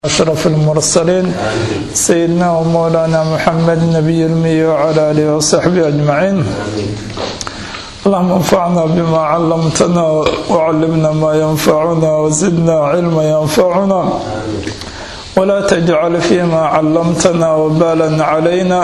أشرف المرسلين سيدنا ومولانا محمد نبي المي وعلى آله وصحبه أجمعين اللهم انفعنا بما علمتنا وعلمنا ما ينفعنا وزدنا علما ينفعنا ولا تجعل فيما علمتنا وبالا علينا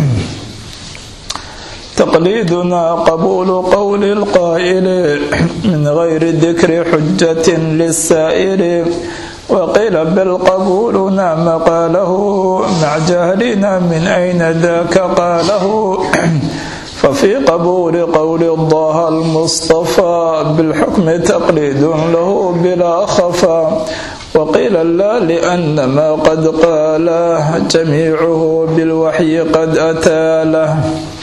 تقليدنا قبول قول القائل من غير ذكر حجة للسائل وقيل بالقبول نام قاله مع جهلنا من أين ذاك قاله ففي قبول قول الله المصطفى بالحكم تقليد له بلا خفا وقيل لا لأن ما قد قاله جميعه بالوحي قد أتى له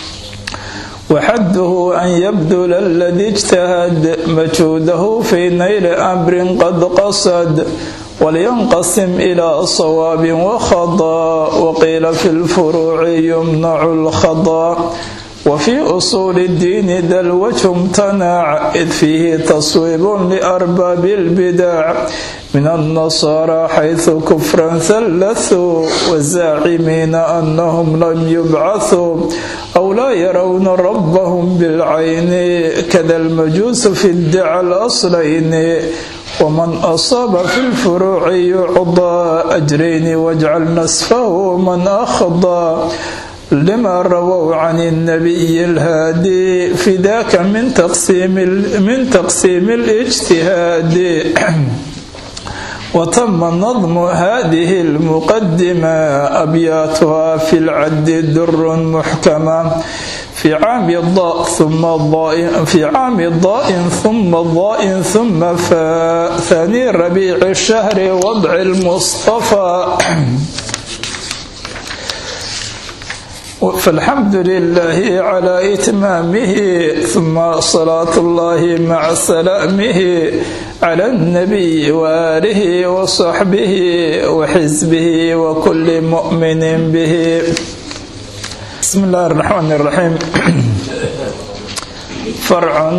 وحده أن يبذل الذي اجتهد مجهوده في نيل أمر قد قصد ولينقسم إلى صواب وخضاء وقيل في الفروع يمنع الخضاء وفي أصول الدين ذا الوجه امتنع إذ فيه تصويب لأرباب البدع من النصارى حيث كفرا ثلثوا والزاعمين أنهم لم يبعثوا أو لا يرون ربهم بالعين كذا المجوس في ادعى الأصلين ومن أصاب في الفروع يعضى أجرين واجعل نسفه من أخضى لما رووا عن النبي الهادي في ذاك من تقسيم من تقسيم الاجتهاد وتم نظم هذه المقدمة أبياتها في العد در محكمة في عام الضاء ثم الضاء في عام الضاء ثم الضاء ثم فاء ثاني ربيع الشهر وضع المصطفى فالحمد لله على إتمامه ثم صلاة الله مع سلامه على النبي وآله وصحبه وحزبه وكل مؤمن به بسم الله الرحمن الرحيم فرع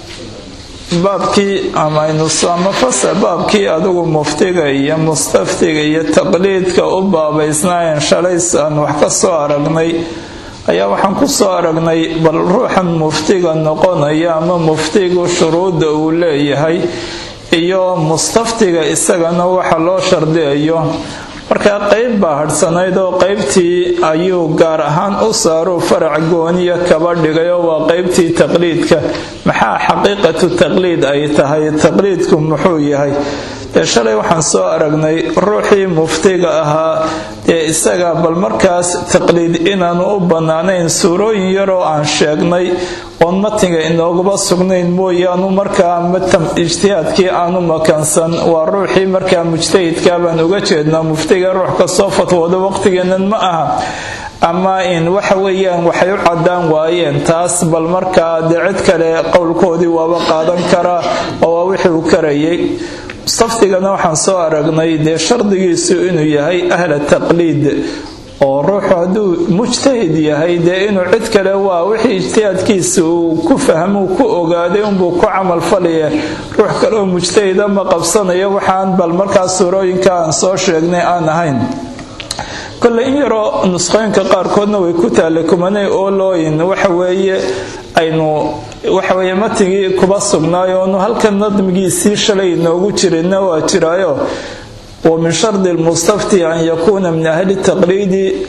baabkii amaynusama fasa baabkii adigu muftiga iyo mustaftiga iyo taqliidka u baabaysnaayeen shalays aan wax ka soo aragnay ayaa waxaan ku soo aragnay bal ruuxan muftiga noqonaya ama muftigu shuruudda uu leeyahay iyo mustaftiga isagana waxa loo shardiyayo markaa qeyb baa hadhsanayd oo qeybtii ayuu gaar ahaan u saaruu farac gooniya kaba dhigay oo waa qeybtii taqliidka maxaa xaqiiqatu taqliid ay tahay taqliidku muxuu yahay dee shalay waxaan soo aragnay ruuxii muftiga ahaa dee isaga bal markaas taqliid inaanu u bannaanayn suurooyin yaroo aan sheegnay oon matiga inooguba sugnayn mooyaanu markaa matam ijtihaadkii aanu makansan waa ruuxii markaa mujtahidkaa baan uga jeednaa muftiga ruux kastoo fatwooda waqtigeennan ma aha ama in waxa weeyaan waxay u cadaan waayeen taas bal markaa dee cid kale qowlkoodii waaba qaadan karaa oo waa wixii uu karayay mustaftigana waxaan soo aragnay dee shardigiisu inuu yahay ahla taqliid oo ruuxu hadduu mujtahid yahay dee inuu cid kale waa wixii ijtihaadkiisa uu ku fahmuu ku ogaaday unbuu ku camalfalaya ruux kaleoo mujtahida ma qabsanayo waxaan bal markaas suurooyinka aan soo sheegnay aan ahayn kole in yaroo nusqooyinka qaarkoodna way ku taalla kumanay oolooyin waxaweeye aynu waxaweye matigii kuba sugnaayo onu halkan nadmigiisii shalay inoogu jirina waa jiraayo wa min shardi lmustafti an yakuuna min ahli taqliidi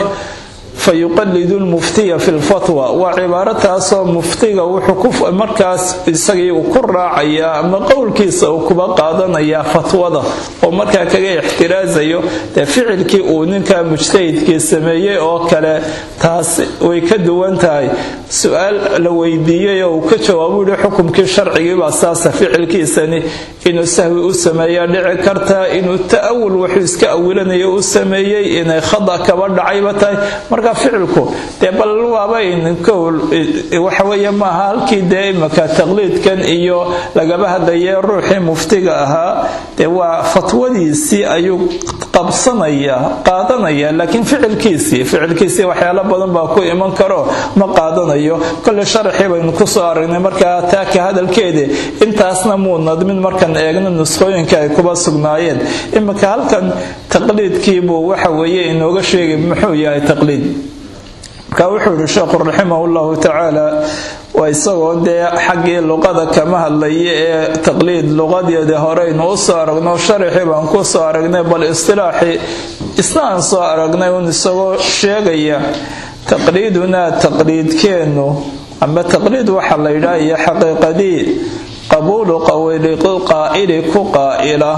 fayuqalidu lmuftiya fi lfatwa waa cibaaro taasoo muftiga wuxuu markaas isagii uu ku raacayaa ama qowlkiisa uu kuba qaadanayaa fatwada oo markaa kaga ixtiraasayo dee ficilkii uu ninka mujtahidkii sameeyey oo kale taas way ka duwan tahay su-aal la weydiiyey oo uu ka jawaabu yihi xukumkii sharcigiibaa saasa ficilkiisani inuu sahwi u sameeya dhici kartaa inuu ta'awul wuxuu iska awilanayo u sameeyey inay khada kaba dhacayba tahay marka ficilku dee bal waabayn kowl waxaweeye maaha halkii dee imaka taqliidkan iyo lagaba hadlaye ruuxii muftiga ahaa dee waa fatwadiisii ayuu qabsanaya qaadanaya laakiin ficilkiisii ficilkiisii waxyaalo badan baa ku iman karo ma qaadanayo kole sharaxii baynu kusoo aragnay markaa taaka hadalkeeda intaasna muu nadmin markaan eegno nusqooyinka ay kuba sugnaayeen iminka halkan taqliidkiibuu waxa weeye inooga sheegay muxuu yahay taqliid marka wuxuu yihi sheekhu raximah llahu tacaala waa isagoo dee xaggii luqada kama hadlaya ee taqliid luqadeeda horeynu u soo aragno sharaxii baan ku soo aragnay bal istilaaxii isna aan soo aragnay un isagoo sheegaya taqliidunaa taqliidkeennu ama taqliid waxaa la yidhaha iyo xaqiiqadii qabuulu qawli qaa'ili ku qaa'ila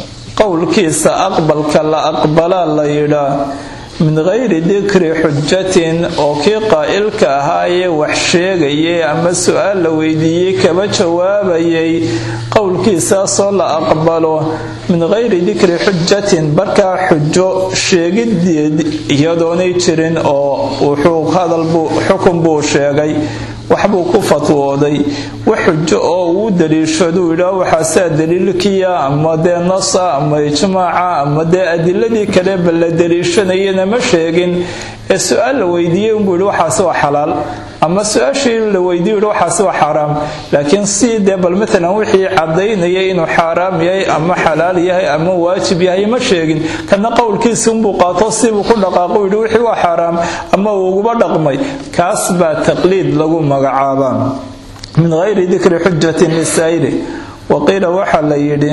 qowlkiisa aqbalka la aqbalaa la yidhaa min gayri dikri xujatin oo kii qaa'ilka ahaayee wax sheegayay ama su-aal la weydiiyey kaba jawaabayay qowlkiisaasoo la aqbalo min gayri dikri xujatin markaa xujo sheegideed iyadoonay jirin oo wuxuu hadalbuu xukun buu sheegay waxbuu ku fatwooday wax xujo oo uu daliishaduu yidhaa waxaasaa daliilkiya ama dee nasa ama ijmaaca ama dee adiladii kaleba la daliishanayana ma sheegin ee su-aal la weydiiyey unbuu yidhi waxaasi waa xalaal ama su-aashii la weydiiyu yidhi waxaasi waa xaaraam laakiin si dee bal matalan wixii cadaynayay inuu xaaraam yahay ama xalaal yahay ama waajib yahay ma sheegin kana qowlkiisi unbuu qaato sibuu ku dhaqaaqo yidhi wixii waa xaaraam ama uu uguba dhaqmay kaas baa taqliid lagu magacaabaa min gayri dikri xujatin lisaa'ili waqiila waxaa la yidhi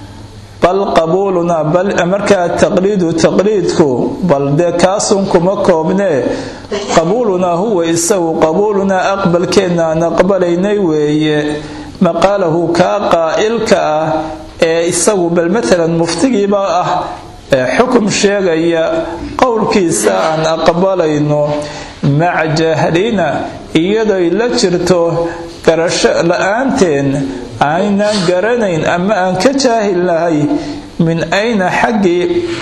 bal qabuulunaa bal markaa taqliidu taqliidku bal dee kaasun kuma koobnee qabuulunaa huwa isagu qabuulunaa aqbalkeenna aan aqbalaynay weeye maqaalahu kaa qaa'ilka ah ee isagu bal matalan muftigiiba ah ee xukum sheegaya qowlkiisa aan aqbalayno maca jahlina iyadoy la jirto garasho la-aanteen aynaan garanayn ama aan ka jaahil nahay min ayna xaggii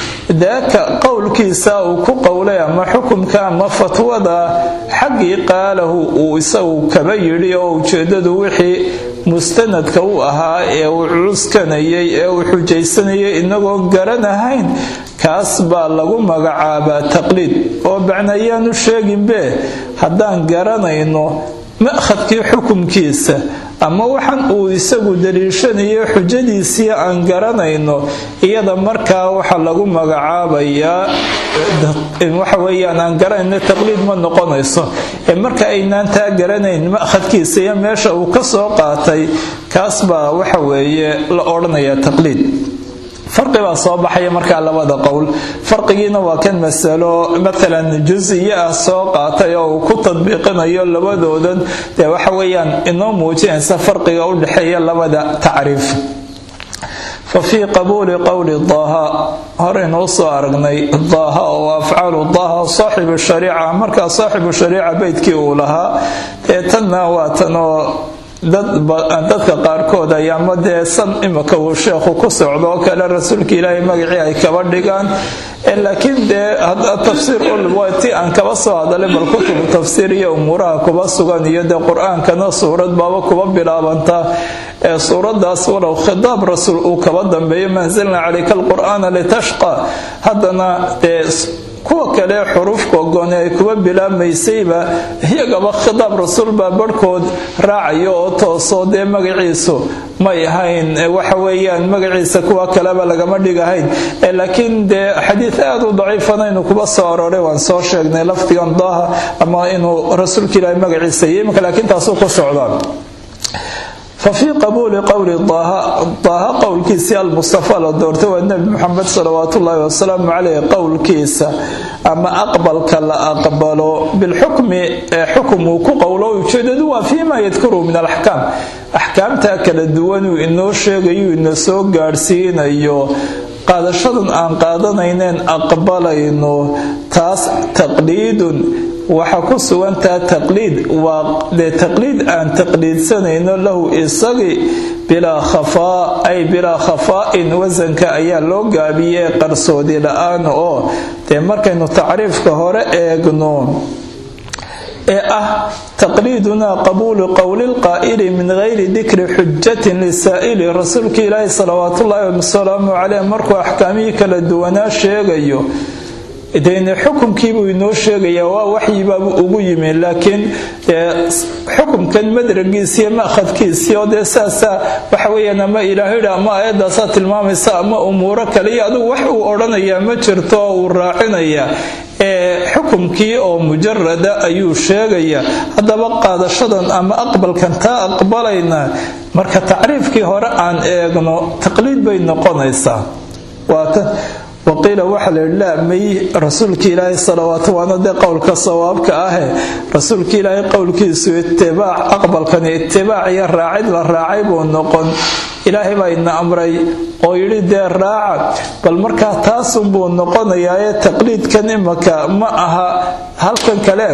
daaka qowlkiisa uu ku qowlay ama xukumka ama fatwada xaggii qaalahu uu isagu kaba yidhi oo ujeedadu wixii mustanadka u ahaa ee uu cuskanayay ee uu xujaysanayay inagoo garanahayn kaas baa lagu magacaabaa taqliid oo bacnayaanu sheeginbe haddaan garanayno ma'khadkii xukumkiisa ama waxaan uu isagu daliishanayo xujadiisii aan garanayno iyada markaa waxa lagu magacaabayaa waxa weeyaan aan garanayno taqliid ma noqonayso ee marka aynaan taa garanayn ma'khadkiisa iyo meesha uu ka soo qaatay kaas baa waxa weeye la odhanayaa taqliid farqi baa soo baxaya markaa labada qowl farqigiina waa kan masalo matalan jusiye ah soo qaatay oo uu ku tadbiiqinayo labadoodan dee waxa weeyaan inoo muujinaysa farqiga u dhexeeya labada tacriif fa fii qabuuli qowli daaha horeynuu soo aragnay daaha oo afcaalu daaha saaxibu shariica markaa saaxibu shariica beydkii uu lahaa ee tanna waa tan oo dadka qaarkood ay ama dee san imika uu sheekhu ku socdo oo kale rasuulka ilaahay magacii ay kaba dhigaan laakiin dee tafsiir ti aan kaba soo hadalay bal kutubu tafsiir iyo umuuraha kuba sugan iyo dee qur-aankana suurad baaba kuba bilaabantaa ee suuradaas walow khitaab rasuul uu kaba dambeeyo manzilna calayka alqur'aana litashqa haddana dee kuwa kale xuruufka ogoone ay kuba bilaabmaysayba iyagaba khitaab rasuul baa barhkood raacayo oo toosoo dee magaciisu may ahayn waxa weeyaan magaciisa kuwa kaleba lagama dhigahayn laakiin dee xadiid aada u daciifana inuu kuba soo aroray waan soo sheegnay lafdigan daaha ama inuu rasuulka ilaahay magaciisa iyo iminka laakiin taasuu ku socdaa fafii qabuuli qowli daaha qowlkiisii almustafa la doortay waa nebi muxamed salawaat ullaahi wasalaamu caleyh qowlkiisa ama aqbalka la aqbalo bilxukmi ee xukum uu ku qowlo ujeedadu waa fiima yadkuru min alaxkaam axkaamta kala duwanuu inoo sheegayu ina soo gaadhsiinayo qaadashadan aan qaadanayneen aqbalayno taas taqliidun waxaa ku sugantaa taqliid waa dee taqliid aan taqliidsanayno lahu isagii bilaa khafaa ay bilaa khafaa'in wasanka ayaa loo gaabiyey qarsoodi la-aan oo dee markaynu tacriifka hore eegno ee ah taqliidunaa qabuulu qowli lqaa'ili min gayri dikri xujatin lisaa'ili rasuulka ilaahi salawaatullaahi wasalaamu caleyh markuu axkaamihii kala duwanaa sheegayo dene xukumkiibuu inoo sheegayaa waa waxyibaabuu ugu yimi laakiin xukumkan madragiisiiyo ma'khadkiisii oo dee saasaa waxa weyaan ama ilaahayidhi ama aayadaasaa tilmaamaysa ama umuuro kale iyo adigu wax uu odhanayaa ma jirto oo uu raacinayaa ee xukumkii oo mujarada ayuu sheegayaa haddaba qaadashadan ama aqbalkan taa aqbalayna marka tacriifkii hore aan eegno taqliid bay noqonaysaa waata waqiila waxaa la yidhi laa may rasuulka ilaahay salawaatu waana dee qowlka sawaabka ahe rasuulka ilaahay qowlkiisu itibaac aqbalkani itibaac iyo raacid la raacay buu noqon ilaahay baa ina amray oo yidhi dee raaca bal markaa taasunbuu noqonayaa ee taqliidkan imaka ma aha halkan kale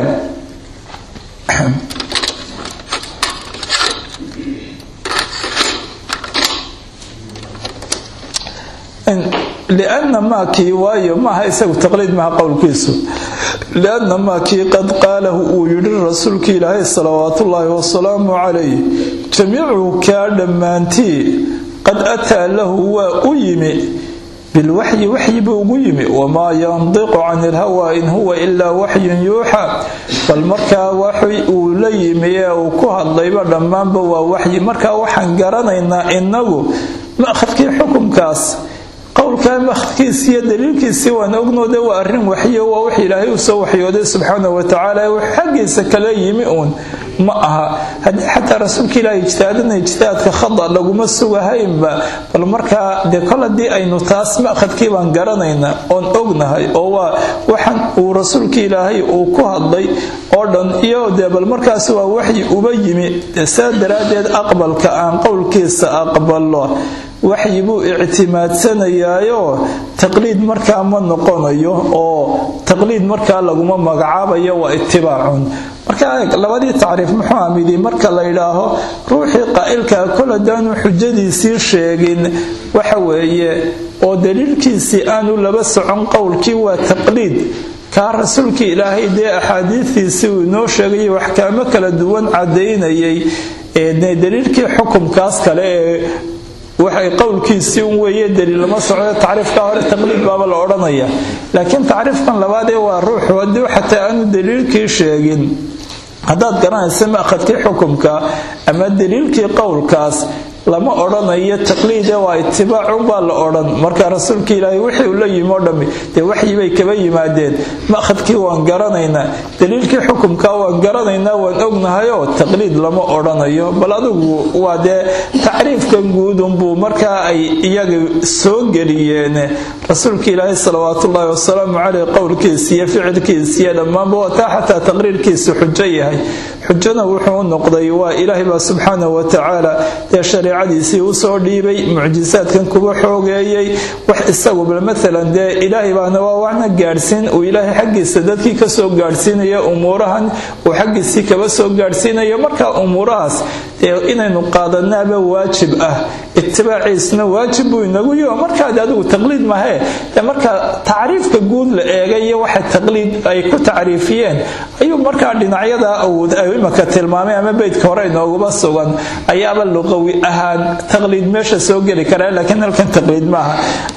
lianna maakii waayo maaha isagu taqliid maha qowlkiisu lianna maakii qad qaalahu uu yidhi rasuulka ilaahay salawaatullaahi wasalaamu calayh jamiicu kaa dhammaantii qad ataa lahu waa u yimi bilwaxyi waxyi buu ugu yimi wamaa yandiqu cani ilhawaa in huwa ilaa waxyun yuuxa bal markaa waxi uu la yimi ee uu ku hadlayba dhammaanba waa waxyi markaa waxaan garanaynaa inagu ma'khadkii xukumkaas qowlkaa makhadkiisi iyo daliilkiisii waan ognoode waa arrin waxyo waa wax ilaahay uu soo waxyooday subxaana watacaala wax xaggiisa kala yimi uun ma aha haddii xataa rasuulka ilaah ijtihaadana ijtihaadka khada laguma sugahaynba bal markaa dee kol haddii aynu taas ma'khadkii baan garanaynaa oon ognahay oo waa waxan uu rasuulka ilaahay uu ku hadlay oo dhan iyo dee bal markaas waa waxyi uba yimi saa daraaddeed aqbalka aan qowlkiisa aqbalo waxyi buu ictimaadsanayaayo taqliid markaa ma noqonayo oo taqliid markaa laguma magacaabayo waa itibaacun marka labadii tacriif muxuu amidi marka la yidhaaho ruuxii qaa'ilkaa kol haddaanu xujadiisii sheegin waxa weeye oo daliilkiisii aanu laba socon qowlkii waa taqliid kaa rasuulkii ilaahay dee axaadiistiisii uu inoo sheegayay waxkaamo kala duwan cadaynayay ee daliilkii xukumkaas kale ee waxay qowlkiisii un weeye daliil lama socdo tacriifka hore taqliid baaba la odhanaya laakiin tacriifkan labaadee waa ruuxu haddii xataa aanu daliilkii sheegin haddaad garanaysa ma'khadkii xukumka ama daliilkii qowlkaas lama odhanayo taqliide waa itibaacunbaa la odhan marka rasuulka ilaahay wixii uu la yimi oo dhammi dee waxyi bay kaba yimaadeen ma'khadkii waan garanaynaa daliilkii xukumka waan garanaynaa waan ognahayoo taqliid lama odhanayo bal adigu waa dee tacriifkan guudunbuu markaa ay iyaga soo geliyeen rasuulka ilaahay salawaatullaahi wasalaamu caleyh qowlkiisa iyo ficilkiisa iyo dhammaanba waa taa xataa taqriirkiisu xujo yahay xujona wuxuu noqday waa ilaahay baa subxaanahu watacaala dee shareecadiisii usoo dhiibay mucjisaadkan kuba xoogeeyey wax isagu bal maalan dee ilaahay baana waa waxna gaadhsiin uu ilaahay xaggiisa dadkii kasoo gaadhsiinaya umuurahan uu xaggiisii kaba soo gaadhsiinayo marka umuurahaas dee inaynu qaadanaaba waajib ah itibaaciisna waajib buu inagu yiho markaad adigu taqliid mahee dee marka tacriifka guud la eegay iyo waxa taqliid ay ku tacriifiyeen ayuu markaa dhinacyada awood ay imaka tilmaamay ama beydka hore inoogaba sugan ayaaba luqawi ahaan taqliid meesha soo geli karaa laakiin halkan taqliid maaha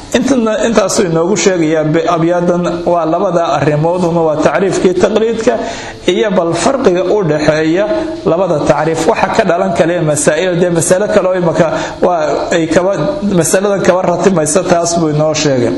intaasuu inoogu sheegayaa abyaadan waa labada arrimooduna waa tacriifkii taqliidka iyo bal farqiga u dhaxeeya labada tacriif waxa ka dhalan kale masaa'il dee masalo kale oo imaka waa ay kaba masaladan kaba ratimaysa taas buu inoo sheegay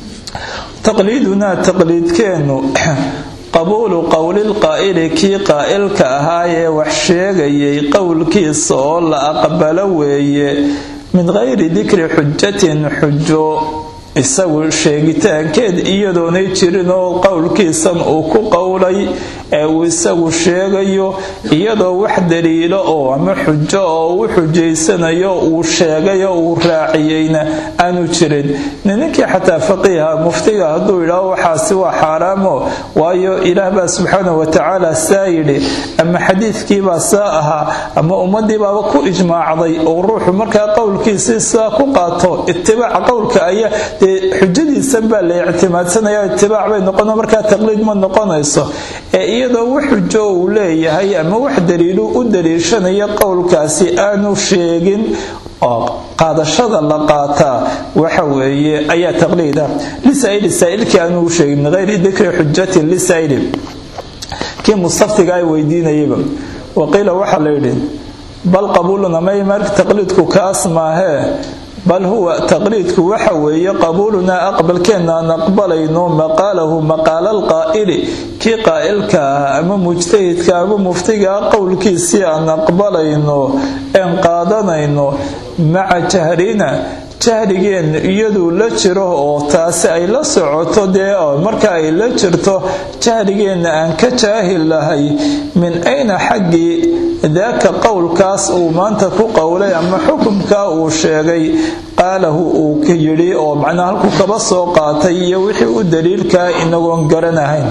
taqliidunaa taqliidkeennu qabuulu qowlilqaa'ili kii qaa'ilka ahaayee wax sheegayay qowlkiisa oo la aqbalo weeye min gayri dikri xujatin xujo isagu sheegitaankeed iyadoonay jirin oo qowlkiisan uu ku qowlay ee uu isagu sheegayo iyadoo wax daliilo oo ama xujo oo u xujaysanayo uu sheegay oo uu raaciyeyna aanu jirin ninkii xataa faqiiha muftiga hadduu yidhaaho waxaasi waa xaaraamo waayo ilaah baa subxaana watacaala saa yidhi ama xadiidkiibaa saa ahaa ama ummadiibaaba ku ijmaacday oo ruuxu markaa qowlkiisii saa ku qaato itibaaca qowlka ayaa dee xujadiisan baa la ictimaadsanaya itibaac bay noqono markaa taqliid ma noqonayso ee iyadoo wax xujo uu leeyahay ama wax daliilu u daliishanaya qowlkaasi aanu sheegin oo qaadashada la qaataa waxa weeye ayaa taqliida lisaa'ili saa'ilkii aanu u sheegin min hayri dikri xujatin lisaa'ili kii mustaftiga ay weydiinayaba waqiila waxaa la yidhi bal qabuuluna may marka taqliidku kaas maahee bal huwa taqliidku waxa weeye qabuulunaa aqbalkeenna aan aqbalayno maqaalahu maqaala alqaa'ili kii qaa'ilka ah ama mujtahidka ama muftigaa qowlkiisii aan aqbalayno een qaadanayno maca jahrina jahrigeenna iyaduu la jiro oo taasi ay la socoto dee marka ay la jirto jahrigeenna aan ka jaahil lahay min ayna xaggii daaka qowlkaas uu maanta ku qowlay ama xukumkaa uu sheegay qaalahu uu ka yidhi oo macnaa halkuu kaba soo qaatay iyo wixii u daliilkaa inagoon garanahayn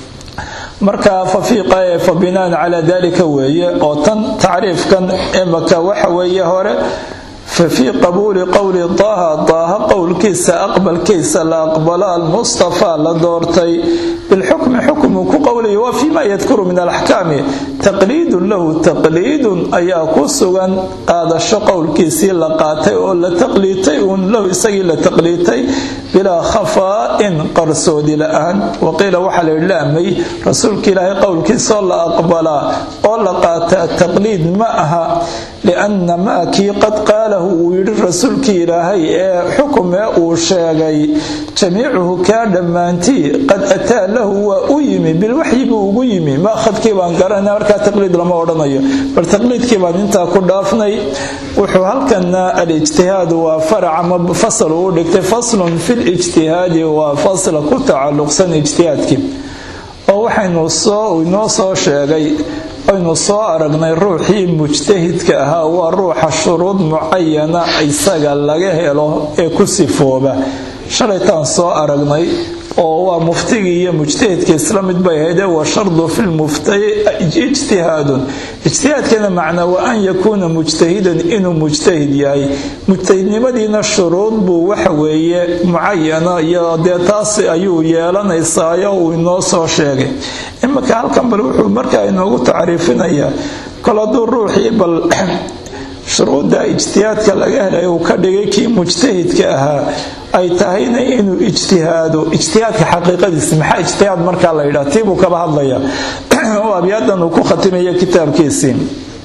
marka fafiiqa fa binaan calaa dalika weeye oo tan tacriifkan imaka waxa weeye hore fafii qabuuli qowli daaha daaha qowlkiisa aqbalkiisa la aqbalo almustafaa la doortay bilxukmi xukmuu ku qowlaya waa fiima yadkuru min alaxkaami taqliidun lahu taqliidun ayaa ku sugan qaadasho qowlkiisii la qaatay oo la taqliitay uun lahu isagii la taqliitay bilaa khafaa'in qarsoodi la-aan waqiila waxaa la idlaamay rasuulka ilaahay qowlkiisaoo la aqbalaa oo la qaataa taqliid ma aha lianna maa kii qad qaalahu uu yidhi rasuulkii ilaahay ee xukumee uu sheegay jamiicuhu kaa dhammaantii qad ataa lahu waa u yimi bilwaxyi buu ugu yimi maakhadkii baan garanay markaa taqliid lama odhanayo bal taqliidkii baan intaa ku dhaafnay wuxuu halkana alijtihaadu waa farac ama fasal uu dhigtay faslun fi lijtihaadi waa fasla ku tacalluqsan ijtihaadkii oo waxaynu soo inoo soo sheegay aynu soo aragnay ruuxii mujtahidka ahaa waa ruuxa shuruud mucayana isaga laga helo ee ku sifooba shalaytaan soo aragnay oo waa muftigii iyo mujtahidka isla mid bay ahaydee wa shardu fi lmuftayi ijtihaadun ijtihaadkana macnaa waa an yakuuna mujtahidan inuu mujtahid yahay mujtahidnimadiina shuruud buu waxa weeye mucayana iyo dee taas ayuu yeelanaysaayo uu inoo soo sheegay iminka halkan bal wuxuu markaa inoogu tacriifinayaa kol hadduu ruuxii bal shuruudda ijtihaadka laga helay uu ka dhigay kii mujtahidka ahaa ay tahayna inuu ijtihaado ijtihaadka xaqiiqadiisa maxaa ijtihaad markaa la yidhaha tiibuu kaba hadlaya oo abyadan uu ku khatimaya kitaabkiisii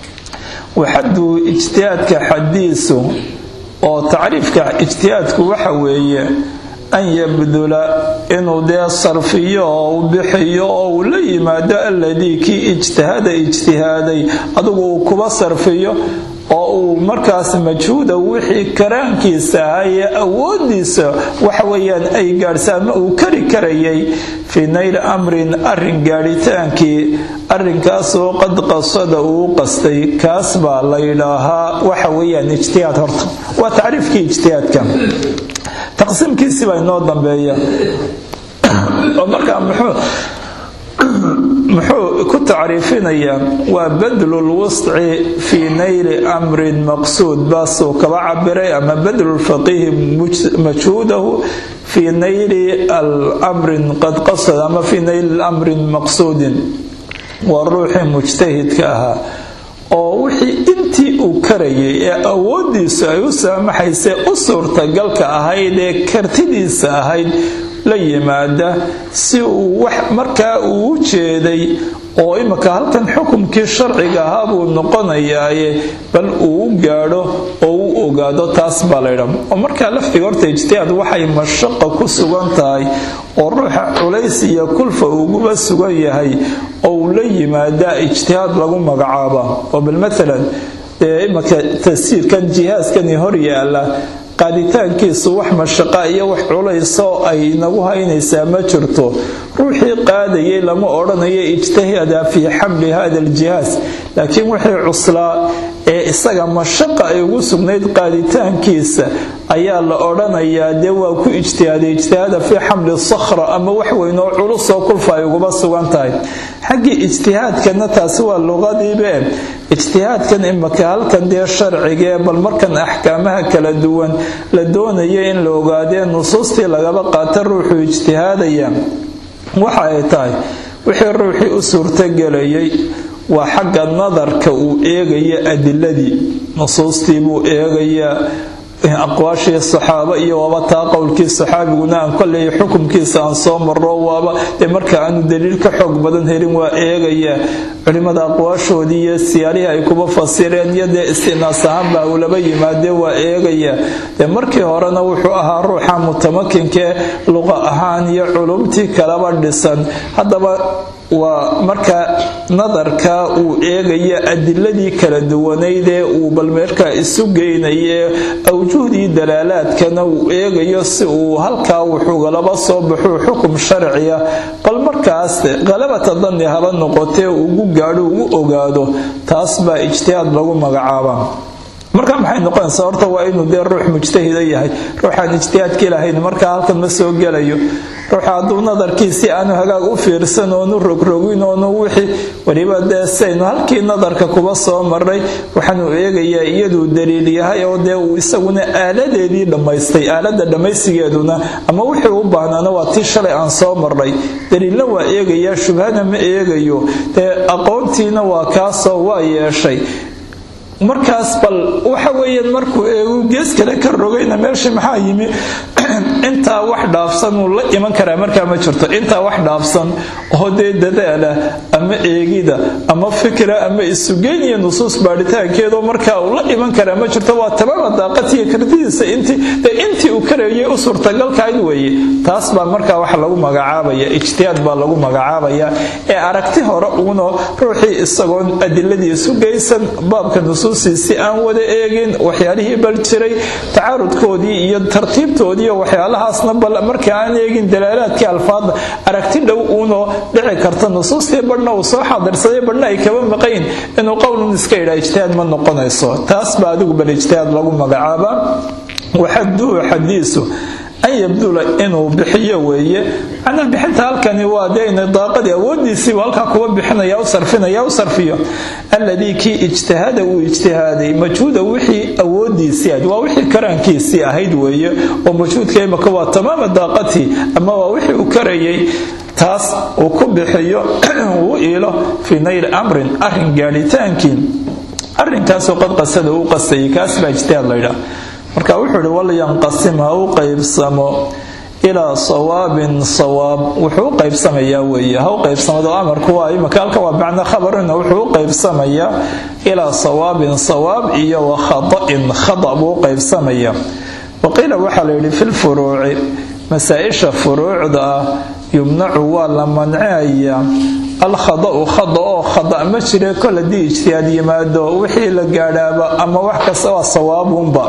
waxaduu ijtihaadka xadiisu oo tacriifka ijtihaadku waxa weeye an yabdula inuu dee sarfiyo oo u bixiyo oo uu la yimaado alladii kii ijtihada ijtihaaday adigu uu kuba sarfiyo oo uu markaas majhuuda wixii karaankiisa ahaa ee awoodiisa waxa weeyaan ay gaadhsa ama uu kari karayay fii nayli amrin arin gaadhitaankii arrinkaasoo qad qasada uu qastay kaas baa la yidhaahaa waxa weeyaan ijtihaad horta waa tacriifkii ijtihaadka taqsiimkiisi baa inoo dambeeya oo markaa muxuu muxuu ku tacriifinayaa waa badlulwusci fii nayli amrin maqsuud baasuu kaba cabiray ama badlulfaqiihi majhuudahu fii nayli amrin qad qasad ama fii nayli amrin maqsuudin waa ruuxii mujtahidka ahaa oo wixii intii uu karayay ee awoodiisu ay u saamaxaysay u suurtagalka ahayd ee kartidiisa ahayd la yimaada si uu wax markaa uu u jeeday oo imika halkan xukumkii sharciga ahaa buu noqonayaaye bal uu u gaadho oo u ogaado taas baa laydha oo markaa laftiga horta ijtihaad waxay mashaqa ku sugan tahay oo ruuxa culays iyo kulfa uguba sugan yahay oo uu la yimaadaa ijtihaad lagu magacaaba oo bal maalan dee imika tasiirkan jihaaskani hor yaala qaaditaankiisu wax mashaqa iyo wax culayso ay nagu haynaysaa ma jirto ruuxii qaadayay lama odhanayo ijtihada fii xamli hada aljihaas laakiin wixii cuslaa ee isaga mashaqa ay ugu sugnayd qaaditaankiisa ayaa la odhanayaa dee waa ku ijtihaaday ijtihaada fii xamli sakhra ama wax weyn oo culusoo kulfa ay uguba sugan tahay xaggii ijtihaadkana taasi waa luqadiibe ijtihaadkan imaka halkan dee sharcigee bal markan axkaamaha kala duwan la doonaya in la ogaadee nusuustii lagaba qaata ruuxuu ijtihaadaya waxa ay tahay wixii ruuxii u suurtogelayay waa xagga nadarka uu eegaya adiladii nusuustii buu eegayaa aqwaashii saxaabo iyo waaba taa qowlkii saxaabiguna aan koley xukumkiisa aan soo maro waaba dee marka aanu daliil ka xoog badan helin waa eegayaa culimmada aqwaashoodii iyo siyaalihii ay kuba fasireen iyo dee istinaas ahaanba ulaba yimaadee waa eegayaa dee markii horena wuxuu ahaa ruuxa mutamakinkee luqa ahaan iyo culumtii kalaba dhisan haddaba waa marka nadarka uu eegaya adiladii kala duwanaydee uu bal meerkaa isu geynaye awjuhdii dalaalaadkana uu eegayo si uu halkaa wuxuugalaba soo baxuu xukum sharciya bal markaas qalabata danni haba noqotee ugu gaadho ugu ogaado taas baa ijtihaad lagu magacaabaa marka maxay noqonaysaa horta waa inuu dee ruux mujtahida yahay ruuxaan ijtihaadkii lahayn markaa halkan ma soo gelayo ruuxa hadduu nadarkiisi aanu hagaag u fiirsan oonu rogrogin oonu wixii weliba dee saynu halkii nadarka kuba soo maray waxaanu eegayaa iyaduu daliil yahay oo dee uu isaguna aaladeedii dhammaystay aalada dhammaysigeeduna ama wixii u baahnaana waa tii shalay aan soo marnay daliilna waa eegayaa shubhana ma eegayo dee aqoontiina waa kaasoo waa yeeshay markaas bal waxa weeyaan markuu eegu gees kale ka rogayna meeshii maxaa yimi intaa wax dhaafsan uu la iman karaa markaa ma jirto intaa wax dhaafsan oo dee dadaala ama eegida ama fikra ama isugeyn iyo nusuus baadhitaankeedoo markaa uu la iman karaa ma jirto waa tamama daaqatiiyo kartidiisa intii uu karayay u suurtagalkayd weeye taas baa markaa wax lagu magacaabaya ijtihaad baa lagu magacaabaya ee aragti hore uunoo ruuxii isagoon adiladii isu geysan baabka nusuustiisi aan wada eegin waxyaalihii bal jiray tacaarudkoodii iyo tartiibtoodii waxyaalahaasna bal marka aan eegin dalaalaadkii alfaadda aragti dhow uunoo dhici karta nusuustii badhna uu soo xaadirsaday badhna ay kaba maqayn inuu qowlun iska yidhaa ijtihaad ma noqonayso taas baa adigu bal ijtihaad lagu magacaabaa waxaduhu xadiisu an yabdula inuu bixiyo weeye macnaha bixinta halkani waa dee ina daaqadii awoodiisiibu halkaa kuwa bixinaya u sarfinaya u sarfiyo alladii kii ijtihada uu ijtihaaday majhuuda wixii awoodiisii ahayd waa wixii karaankiisii ahayd weeye oo majhuudka imaka waa tamaama daaqatii ama waa wixii uu karayay taas uu ku bixiyo uu iilo fii nayli amrin arin gaadhitaankii arrinkaasoo qad qasada uu qasayay kaas baa ijtihaad laydhaa marka wuxuu ihi walyanqasim ha u qaybsamo ilaa sawaabin sawaab wuxuu u qaybsamayaa weeye ha u qaybsamado amarku waa imaka halka waa macna khabarina wuxuu u qaybsamayaa ilaa sawaabin sawaab iyo wa khata'in khata buu u qaybsamayaa waqiila waxaa la yidhi filfuruuci masaa-isha furuucda ah yumnacu waa la mancinaya alkhada'u khada oo khada ma jire kol haddii ijtihaad yimaado wixii la gaadhaaba ama wax kasta waa sawaabunba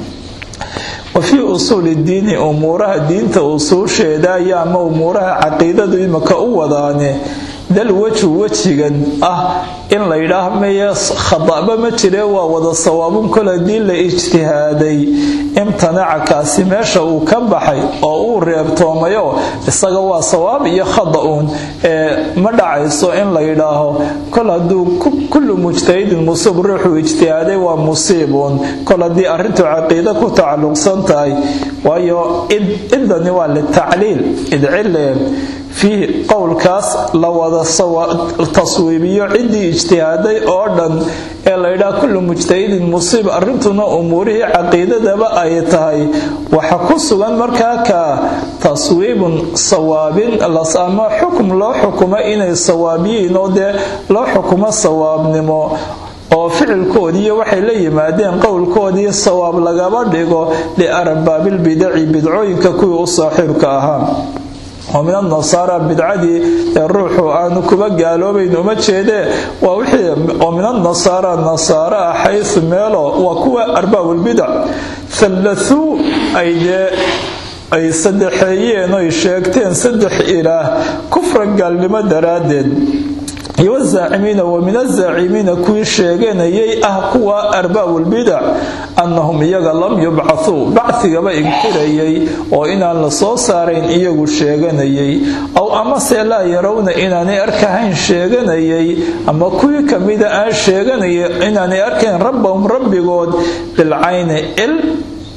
wa fii usuuli diini umuuraha diinta usuusheeda ayaa ama umuuraha caqiidadu imaka u wadaane dal wejhu wejigan ah in la yidhaah meye khada'ba ma jire waa wada sawaabun kol haddii la ijtihaaday imtanaca kaasi meesha uu ka baxay oo uu reebtoomayo isaga waa sawaab iyo khada'uun ee ma dhacayso in la yidhaaho kol hadduu kullu mujtahidin musiib ruuxuu ijtihaaday waa musiibuun kol haddii arrintu caqiida ku tacalluqsan tahay waayo idani waa litacliil idcile fiihi qowlkaas la wada taswiibiyo ciddii ijtihaaday oo dhan ee laydhaha kullu mujtahidin musiib arrintuna umuurihii caqiidadaba ay tahay waxa ku sugan markaa ka taswiibun sawaabin ama xukum loo xukumo inay sawaabyihiin oo dee loo xukumo sawaabnimo oo ficilkoodiiyo waxay la yimaadeen qowlkoodii sawaab lagaba dhigo liarbaabilbidaci bidcooyinka kuwii u saaxiibka ahaa oo min anasaara bidcadii ee ruuxu aanu kuba gaaloobayn uma jeedee waa wixii oo min anasaara nasaara ah xaysu meelo waa kuwa arbaabulbidac hallathuu ay dee ay saddexeeyeen oy sheegteen saddex ilaah kufran gaalnimo daraaddeed iyo wazaacimiina wa min azaacimiina kuwii sheeganayay ah kuwa arbaabulbidac annahum iyaga lam yubcathuu bacigaba inkirayay oo inaan la soo saarayn iyagu sheeganayay aw amase laa yarawna inaanay arkahayn sheeganayay ama kuwii kamida aan sheeganaya inaanay arkayn rabbahum rabbigood bilcayni il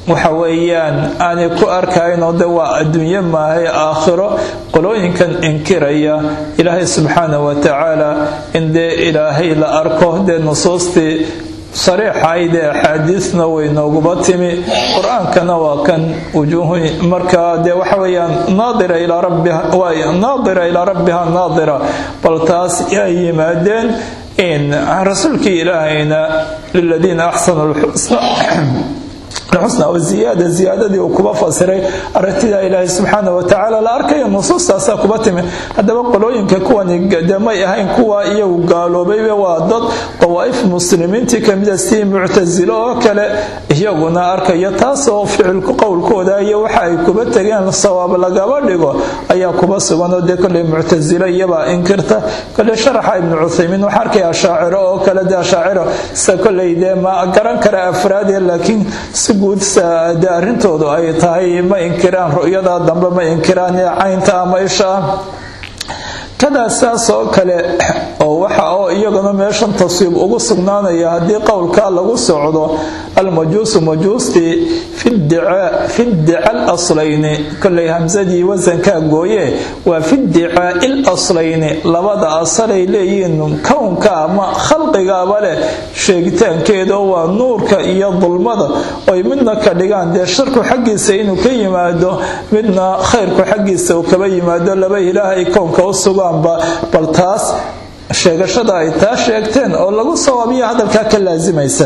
waxa weeyaan aanay ku arkaynoo de waa adduunyo maahay aakhiro qolooyinkan inkiraya ilaahay subxaana wa tacaala in dee ilaahay la arko dee nusuustii sariixayd ee axaadiisna way nooguba timi qur-aankana waa kan wujuuhu markaa dee waxa weeyaan naadira ilaa rabbiha naadira ilaa rabbiha naadira bal taas ay yimaadeen in rasuulkii ilaahayna liladiina axsanu lxusna الxusna oo ziyaada ziyaadadii uu kuba fasiray aragtida ilaahay subxaana wa tacaala la arkayo nusuustaasaa kuba timi haddaba qolooyinka kuwani de may ahayn kuwa iyagu gaaloobaybe waa dad dawaa'if muslimiintii kamida sidii muctasilo oo kale iyaguna arkaya taasoo ficilku qowlkooda iyo waxa ay kuba tegeen sawaab lagaba dhigo ayaa kuba suganoo dee koley muctasilo iyabaa inkirta koley sharaxa ibnu cuthaymiin waxaa arkaya ashaaciro oo kale de ashaaciro sida koley dee ma garan kara afraade laakiin si guud de arrintoodu ay tahay ma inkiraan ru'yada dambe ma inkiraan caynta ama isha ah kadaa saas oo kale oo waxa oo iyaguna meeshan taswiib ugu sugnaanaya haddii qowlkaa lagu socdo almajuusu majuustii fi ddica laslayni koley hamsadii wasankaa gooye waa fi ddicaai laslayni labada asalay leeyihiin kownka ama khalqigaaba leh sheegitaankeedoo waa nuurka iyo dulmada oy midna ka dhigaan dee sharku xaggiisa inuu ka yimaado midna khayrku xaggiisa uu kaba yimaado laba ilaah ay kownka u sugaanba bal taas sheegashada ay taa sheegteen oo lagu sawaabiya hadalkaa ka laasimaysa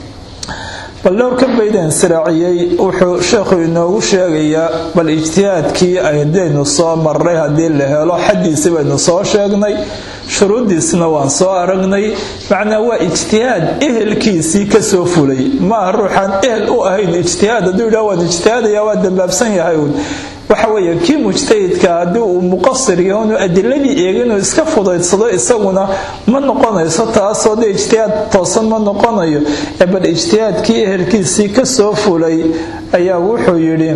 bal dhowrka baydeen siraaciyey wuxuu sheekhu inoogu sheegayaa bal ijtihaadkii aydaynu soo marray haddii la helo xaddiisi baynu soo sheegnay shuruuddiisna waan soo aragnay macnaa waa ijtihaad ehelkiisii kasoo fulay maaha ruuxaan ehel u ahayn ijtihaad hadduu yidhah waan ijtihaadaya waa dambaabsan yahay uun waxa weeye kii mujtahidka haddii uu muqasir yaho inuu adiladii eega inuu iska fudaydsado isaguna ma noqonayso taasoo dee ijtihaad toosan ma noqonayo ee bal ijtihaadkii ehelkiisii kasoo fulay ayaa wuxuu yidhi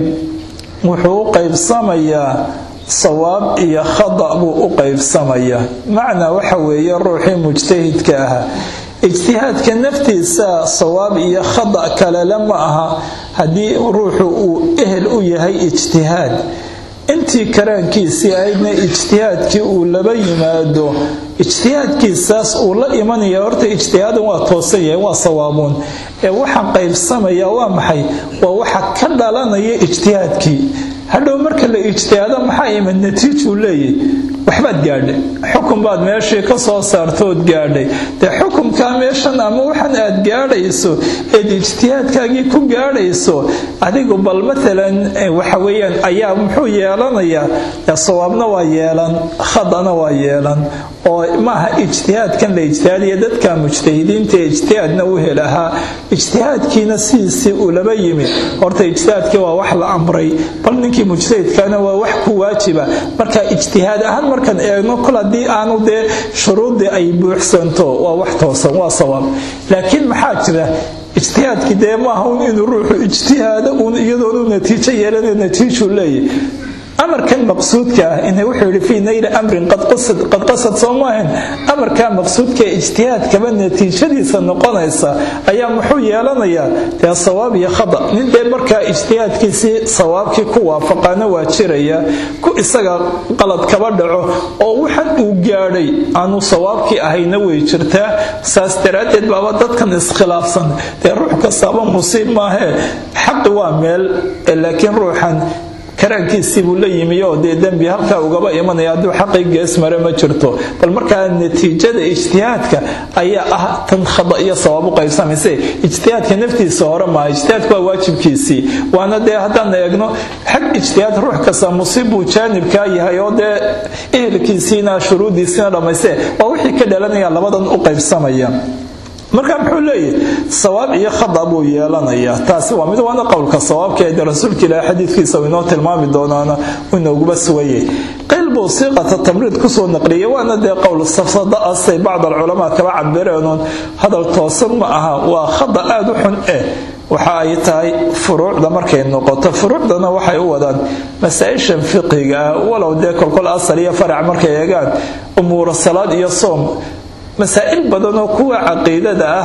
wuxuu u qaybsamayaa sawaab iyo khada buu u qaybsamayaa macnaa waxa weeye ruuxii mujtahidka ahaa ijtihaadka naftiisa sawaab iyo khada kalele ma aha haddii ruuxu uu ehel u yahay ijtihaad intii karaankiisii ahaydna ijtihaadkii uu laba yimaado ijtihaadkiisaas uu la imanaya horta ijtihaadan waa toosan yahay waa sawaabuun ee waxa qaybsamaya waa maxay waa waxa ka dhalanaya ijtihaadkii hadhow marka la ijtihaado maxaa imid natiijuu leeyahy waxbaad gaadhay xukun baad meeshii ka soo saartood gaadhay dee xukunkaa meeshan ama waxan aad gaadhayso eed ijtihaadkaagii ku gaadhayso adigu bal maalan waxa weeyaan ayaa muxuu yeelanayaa sawaabna waa yeelan khadana waa yeelan oo maaha ijtihaadkan la ijtihaadaya dadka mujtahidiinta ee ijtihaadna u hel ahaa ijtihaadkiina sidiisii uu laba yimi horta ijtihaadkii waa wax la amray bal ninkii mujtahidkana waa wax ku waajiba marka ijtihaad ahaan markaan eegno kol haddii aanu dee shuruuddii ay buuxsanto waa wax toosan waa sawaab laakiin maxaa jira ijtihaadkii dee maaha un inuu ruuxu ijtihaado un iyadoonu natiijo yeelanayo natiijuu leeyahy amarkan maqsuudka ah in wuxuu yidhi fii nayli amrin qad qasad soo maahan amarkaa maqsuudka ijtihaadkaba natiijadiisa noqonaysa ayaa muxuu yeelanayaa dee sawaab iyo khada nin dee markaa ijtihaadkiisii sawaabkii ku waafaqaana waa jiraya ku isaga qalad kaba dhaco oo waxan uu gaadhay aanu sawaabkii ahayna way jirtaa saas daraaddeed baaba dadkan iskhilaafsan dee ruux kastaaba musiib maahee xaqi waa meel laakiin ruuxan karaankiisii buu la yimi oo dee dembi halkaa ugaba imanaya hadduu xaqii gees mare ma jirto bal markaa natiijada ijtihaadka ayaa ah tan khada iyo sawaab u qaybsamayse ijtihaadka naftiisa hore maaha ijtihaadku waa waajibkiisii waana dee haddaan eegno xag ijtihaad ruux kasta musiib buu jaanibkaa yahay oo dee ehelkiisiina shuruuddiisiina dhammayste waa wixii ka dhalanaya labadan u qaybsamaya marka muxuu leeyahy sawaab iyo khada buu yeelanayaa taasi waa mid waana qowlka sawaabka ee rasuulka ilaahay xadiidkiisa uu inoo tilmaami doonaana uu inooguba sugayay qeyl buu siiqata tamriid kusoo naqliyay waana dee qowl safsada asay bacd alculamaa kaba cabireenuun hadal toosan ma aha waa khada aada u xun eh waxa ay tahay furuucda markay noqoto furuucdana waxay u wadaan masaa-ishan fiqiga ah walow dee kolkol asal iyo farac markay eegaan umuura salaad iyo soom masaa'il badan oo kuwa caqiidada ah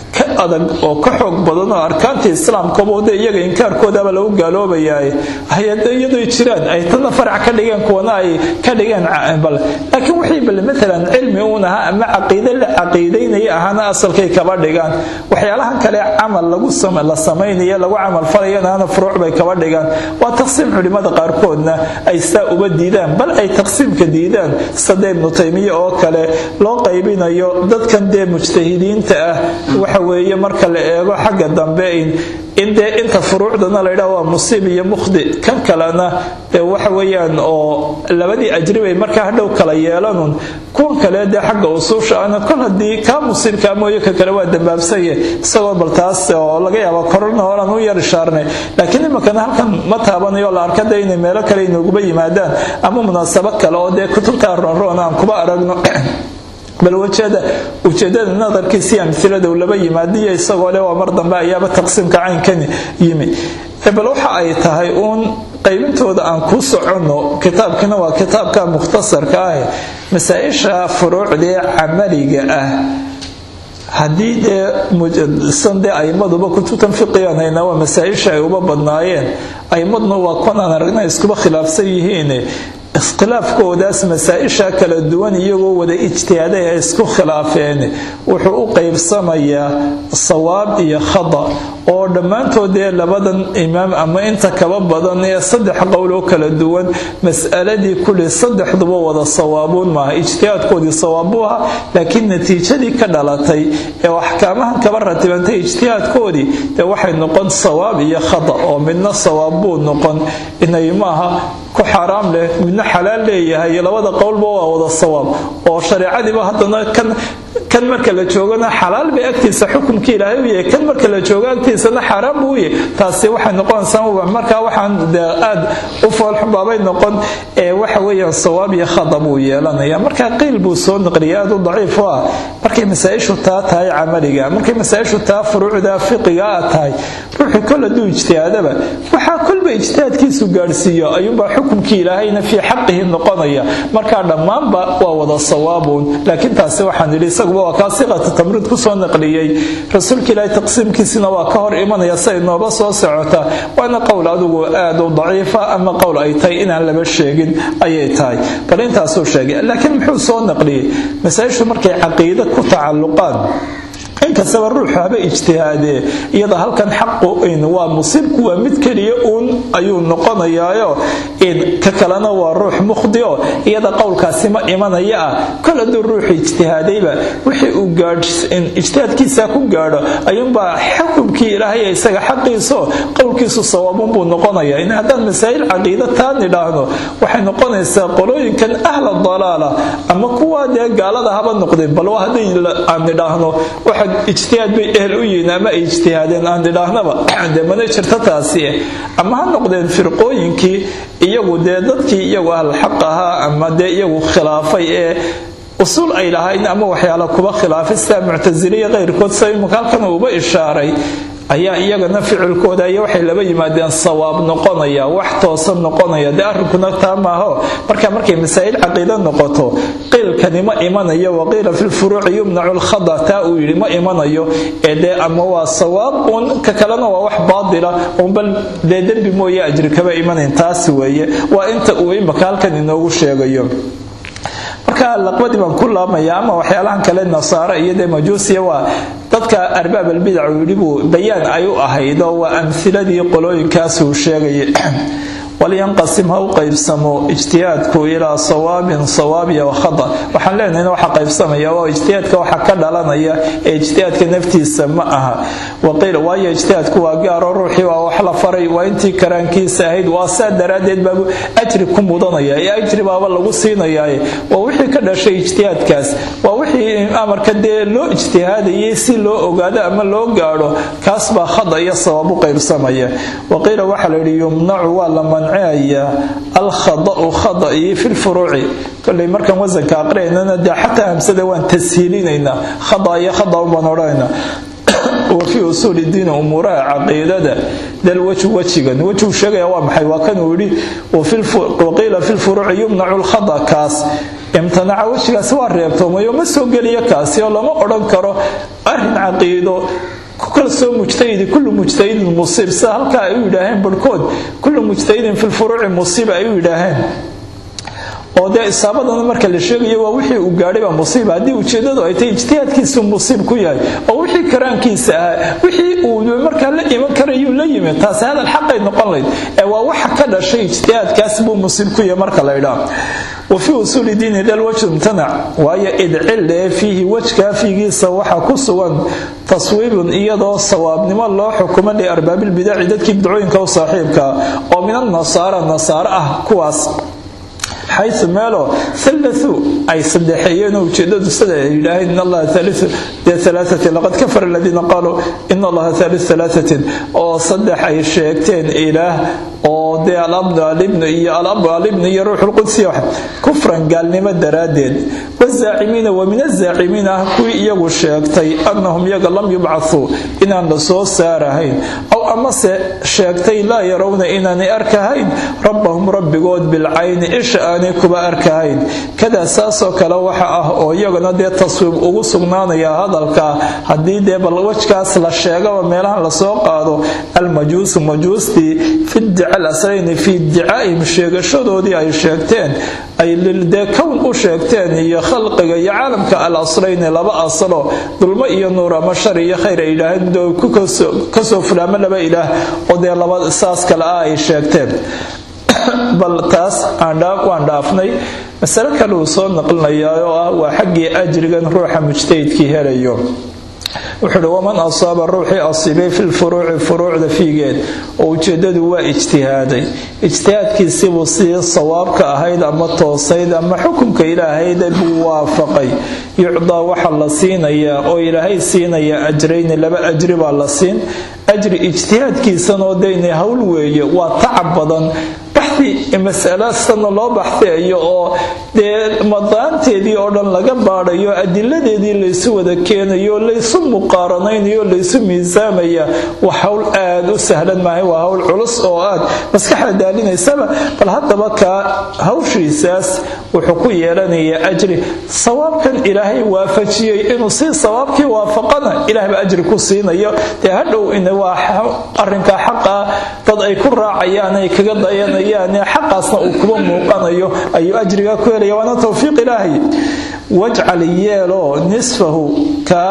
ka adag oo ka xoog badan oo arkaantii islaamkaba de iyaga inkaarkoodaba lagu gaaloobayaa hay-adayadoy jiraan ay tana farac ka dhigeen kuwana ay ka dhigeen bal laakiin wixii bal maalan cilmi uun ahaa ama caqiide la caqiidaynaya ahaana asalkay kaba dhigaan waxyaalahan kale camal lagu la samaynaya lagu camal falayana furuuc bay kaba dhigaan waa taqsiim culimada qaarkoodna ay saa uba diidaan bal ay taqsiimka diidaan sade ibnu taymiya oo kale loo qaybinayo dadkan dee mujtahidiinta ah waxa weeye marka la eego xagga dambe in dee inta furuucdana la yidhaha waa musiib iyo mukhdi kan kalena dee waxa weeyaan oo labadii ajri bay markaa hadhow kala yeelanun kuwan kale dee xagga usuusha ana kol haddii kaa musiibkaa mooye ka kale waa dambaabsanye isagoo bal taas oo laga yaaba korona horan u yar ishaarnay laakiin iminkana halkan ma taabanayo la arka dee inay meelo kale inooguba yimaadaan ama munaasabo kale oo dee kutubta roonroon aan kuba aragno bal wajada ujeedada nadarkiisii amilada laba yimaadiyo isagoo le waa mar dambe ayaaba taqsiimka caynkani yimi bal waxa ay tahay uun qaybintooda aan ku soconno kitaabkina waa kitaabka mukhtasarka ah masaa-isha furuucdee camaliga ah haddii dee san dee aimaduba kutubtan fiqigan hayna waa masaa-isha ay uba badnaayeen aimaduna waa kuwan aan aragna iskuba khilaafsan yihiin iskhilaafkoodaas masaa-isha kala duwan iyagoo wada ijtihaaday ay isku khilaafeen wuxuu u qaybsamayaa sawaab iyo khada oo dhammaantood dee labadan imaam ama inta kaba badan ee saddex qowl oo kala duwan mas'aladii kulli saddexduba wada sawaabuun maaha ijtihaadkoodii sawaabuu ahaa laakiin natiijadii ka dhalatay ee axkaamahan kaba ratibantay ijtihaadkoodii dee waxay noqon sawaab iyo khada oo midna sawaab buu noqon inay maaha ku xaaraam leh midna xalaal leeyahay labada qowlba waa wada sawaab oo shareecadiiba haddana kan kan marka la joogana xalaal bay agtiisa xukumkii ilaahay u yahay kan marka la joogo agtiisana xaaraan buu yahay taasi waxay noqonaysaa markaa waxaan aad u foolxubaabay noqon ee waxa weeyaan sawaab iyo khada buu yeelanaya marka qiil buu soo naqliya aad u daciif u ah markay masaa-ishu taa tahay camaliga markay masaa-ishu taa furuucda fiqiga a tahay ruuxu kol hadduu ijtihaadaba waxaa kolba ijtihaadkiisu gaadhsiiyo ayuunbaa xukumkii ilaahayna fii xaqihi noqonaya markaa dhammaanba waa wada sawaabuun laakiin taasi waxaan idhi isaguba waa kaa siqata tamriid kusoo naqliyey rasuulka ilaahay taqsiimkiisina waa ka hor imanaya siay nooba soo socota waana qowl adigu aad u daciifa ama qowl ay tahay inaan laba sheegin ayay tahay bal intaasuu sheegay laakiin muxuu soo naqliyey masaa-ishu markay caqiide ku tacalluqaan inkastaba ruuxu haba ijtihaadee iyada halkan xaqu waa musiibku waa mid keliya uun ayuu noqonayaayo ka kalena waa ruux mukhdio iyada qowlkaasi ma imanaya ah kol hadduu ruuxu ijtihaadayba wixii uu ijtihaadkiisa ku gaadho ayuunbaa xukumkii ilaahay isaga xaqiiso qowlkiisu sawaabun buu noqonaya in haddaan masaa'il caqiida taa nidhaahno waxay noqonaysaa qolooyinkan ahla dalaala ama kuwaa dee gaalada haba noqday bal hadday aan nidhaahno ijtihaad bay ehel u yihiin ama ay ijtihaadeen aan idhaahnaba dee mana jirto taasi ama ha noqdeen firqooyinkii iyagu dee dadkii iyagu ahlxaq ahaa ama dee iyagu khilaafay ee usuul ay lahayn ama waxyaala kuba khilaafay sida muctasiliya keyrkood sida imika halkan uuba ishaaray ayaa iyagana ficilkooda iyo waxay laba yimaadeen sawaab noqonaya wax toosan noqonaya dee arrinkuna taa maaho marka markay masaa'il caqiida noqoto qiilkani ma imanayo waqiila fi lfuruuci yumnacu lkhada taa uu yidhi ma imanayo ee dee ama waa sawaab un ka kalena waa wax baadila unbal dee dembi mooye ajri kaba imanayn taas weeye waa inta uu imaka halkan inoogu sheegayo marka laqbadii baan ku laabmaya ama waxyaalahan kale nasaara iyo dee majuusiya waa dadka arbaab albidac uu yidhi buu bayaan ay u ahayd oo waa amhiladii qolooyinkaasuu sheegayay walyanqasim ha u qaybsamo ijtihaadku ilaa sawaabin sawaabiya wakhada waxaan leenahayna waxa qaybsamaya waa ijtihaadka waxa ka dhalanaya ee ijtihaadka naftiisa ma aha waqiila waayo ijtihaadku waa gaaro ruuxii waa wax la faray waa intii karaankiisa ahayd waa saa daraaddeed baabu ajri ku mudanaya ee ajri baaba lagu siinayaaye waa wixii ka dhashay ijtihaadkaas waa wixii amarka dee loo ijtihaadayay si loo ogaado ama loo gaadho kaas baa khada iyo sawaab u qaybsamaya waqiila waxaa la yidhi yumnacu waa la alkhadau khadaii fi lfuruuci koley markaan wasanka aqriaynana dee xataa hamsada waan tashiilinaynaa khada iyo khada baan odhanaynaa wa fii usuuli diini umuuraha caqiidada dal wejhu wejigan wejhuu sheegaya waa maxay waa kan uu yidhi waqiila fi lfuruuci yumnacu lkhada kaas imtanaca wejigaasi waa reebtoomayo ma soo geliyo kaasi oo lama odhan karo arrin caqiido ku kalsoo mujtahidi kullu mujtahidin musiib sida halkaa ay u yidhaaheen barhkood kullu mujtahidin fi lfuruuci musiiba ay u yidhaaheen oo dee isaabadana marka la sheegayo waa wixii uu gaadhay baa musiiba haddii ujeedadu ay tahay ijtihaadkiisu musiib ku yahay oo wixii karaankiisa ahaa wixii uu markaa la iman karayuu la yimid taasi hadal xaqay noqon layd ee waa waxa ka dhashay ijtihaadkaas buu musiib ku yahay marka la ydhaa wafii usuuli diini dal wajhu imtanac waayo idcille fiihi wejkaa fiigiisa waxaa ku sugan taswiibun iyadoo sawaabnimo loo xukumo liarbaabilbidaci dadkii bidcooyinka u saaxiibka oo min annasaara nasaare ah kuwaas xayu meelo allau ay sadexeeyeenoo ujeedadu sida ay yidhaaheen in allaha dee alaatin laqad kafara aladiina qaaluu in allaha aaliu alaatin oo saddex ay sheegteen ilaah oo dee alabnu alibnu iyo alabu alibnu iyo ruuxulqudsi kufran gaalnimo daraaddeed wazaacimiina wa min azaacimiina ah kuwii iyagu sheegtay annahum iyaga lam yubcahuu inaan la soo saarahayn aw amase sheegtay laa yarawna inaanay arkahayn rabbahum rabbigood bilcayni isha aanay kuba arkahayn kadaa saasoo kale waxa ah oo iyagana dee taswiib ugu sugnaanaya hadalka haddii dee bal wejkaas la sheegaba meelahan lasoo qaado almajuusu majuustii fidica alasrayni fii dicaa'ihim sheegashadoodii ay sheegteen ay dee kown u sheegteen iyo khalqiga iyo caalamka al asrayni laba asalo dulmo iyo nuur ama shar iyo khayr ay yidhaaheen mid kasoo fulaamo laba ilaah oo dee laba saas kale ah ay sheegteen bal taas waan dhaafnay masale kale uu soo naqlinayaa oo ah waa xaggii ajrigan ruuxa mujtahidkii helayo wuxuu uhi waman asaaba ruuxii asiibay fi lfuruuci furuucda fiigeed oo ujeedadu waa ijtihaaday ijtihaadkiisibuu sidii sawaabka ahayd ama toosayd ama xukunka ilaahayd buu waafaqay yucdaa waxa la siinayaa oo ilaahay siinayaa ajrayni laba ajri baa la siin ajri ijtihaadkiisanoo daynay hawl weeye waa tacab badan baxdi masalaasana loo baxdayo oo dee madaanteedii oo dhan laga baadhayo adiladeedii laysu wada keenayo laysu muqaaranaynayo laysu miisaamaya waa hawl aad u sahlan maahay waa hawl culus oo aad maskaxda daalinaysaba bal haddaba kaa hawshiisaas wuxuu ku yeelanayaa ajri sawaabkan ilaahay waafajiyey inuu si sawaabkii waafaqana ilaahba ajri ku siinayo dee hadhow in waa arinkaa xaqaa dad ay ku raacayaan ay kaga dayanayaan xaqaasna uu kuba muuqanayo ayuu ajrigaa ku helaya waana towfiiq ilaahay wajcal yeeloo nisfahu ka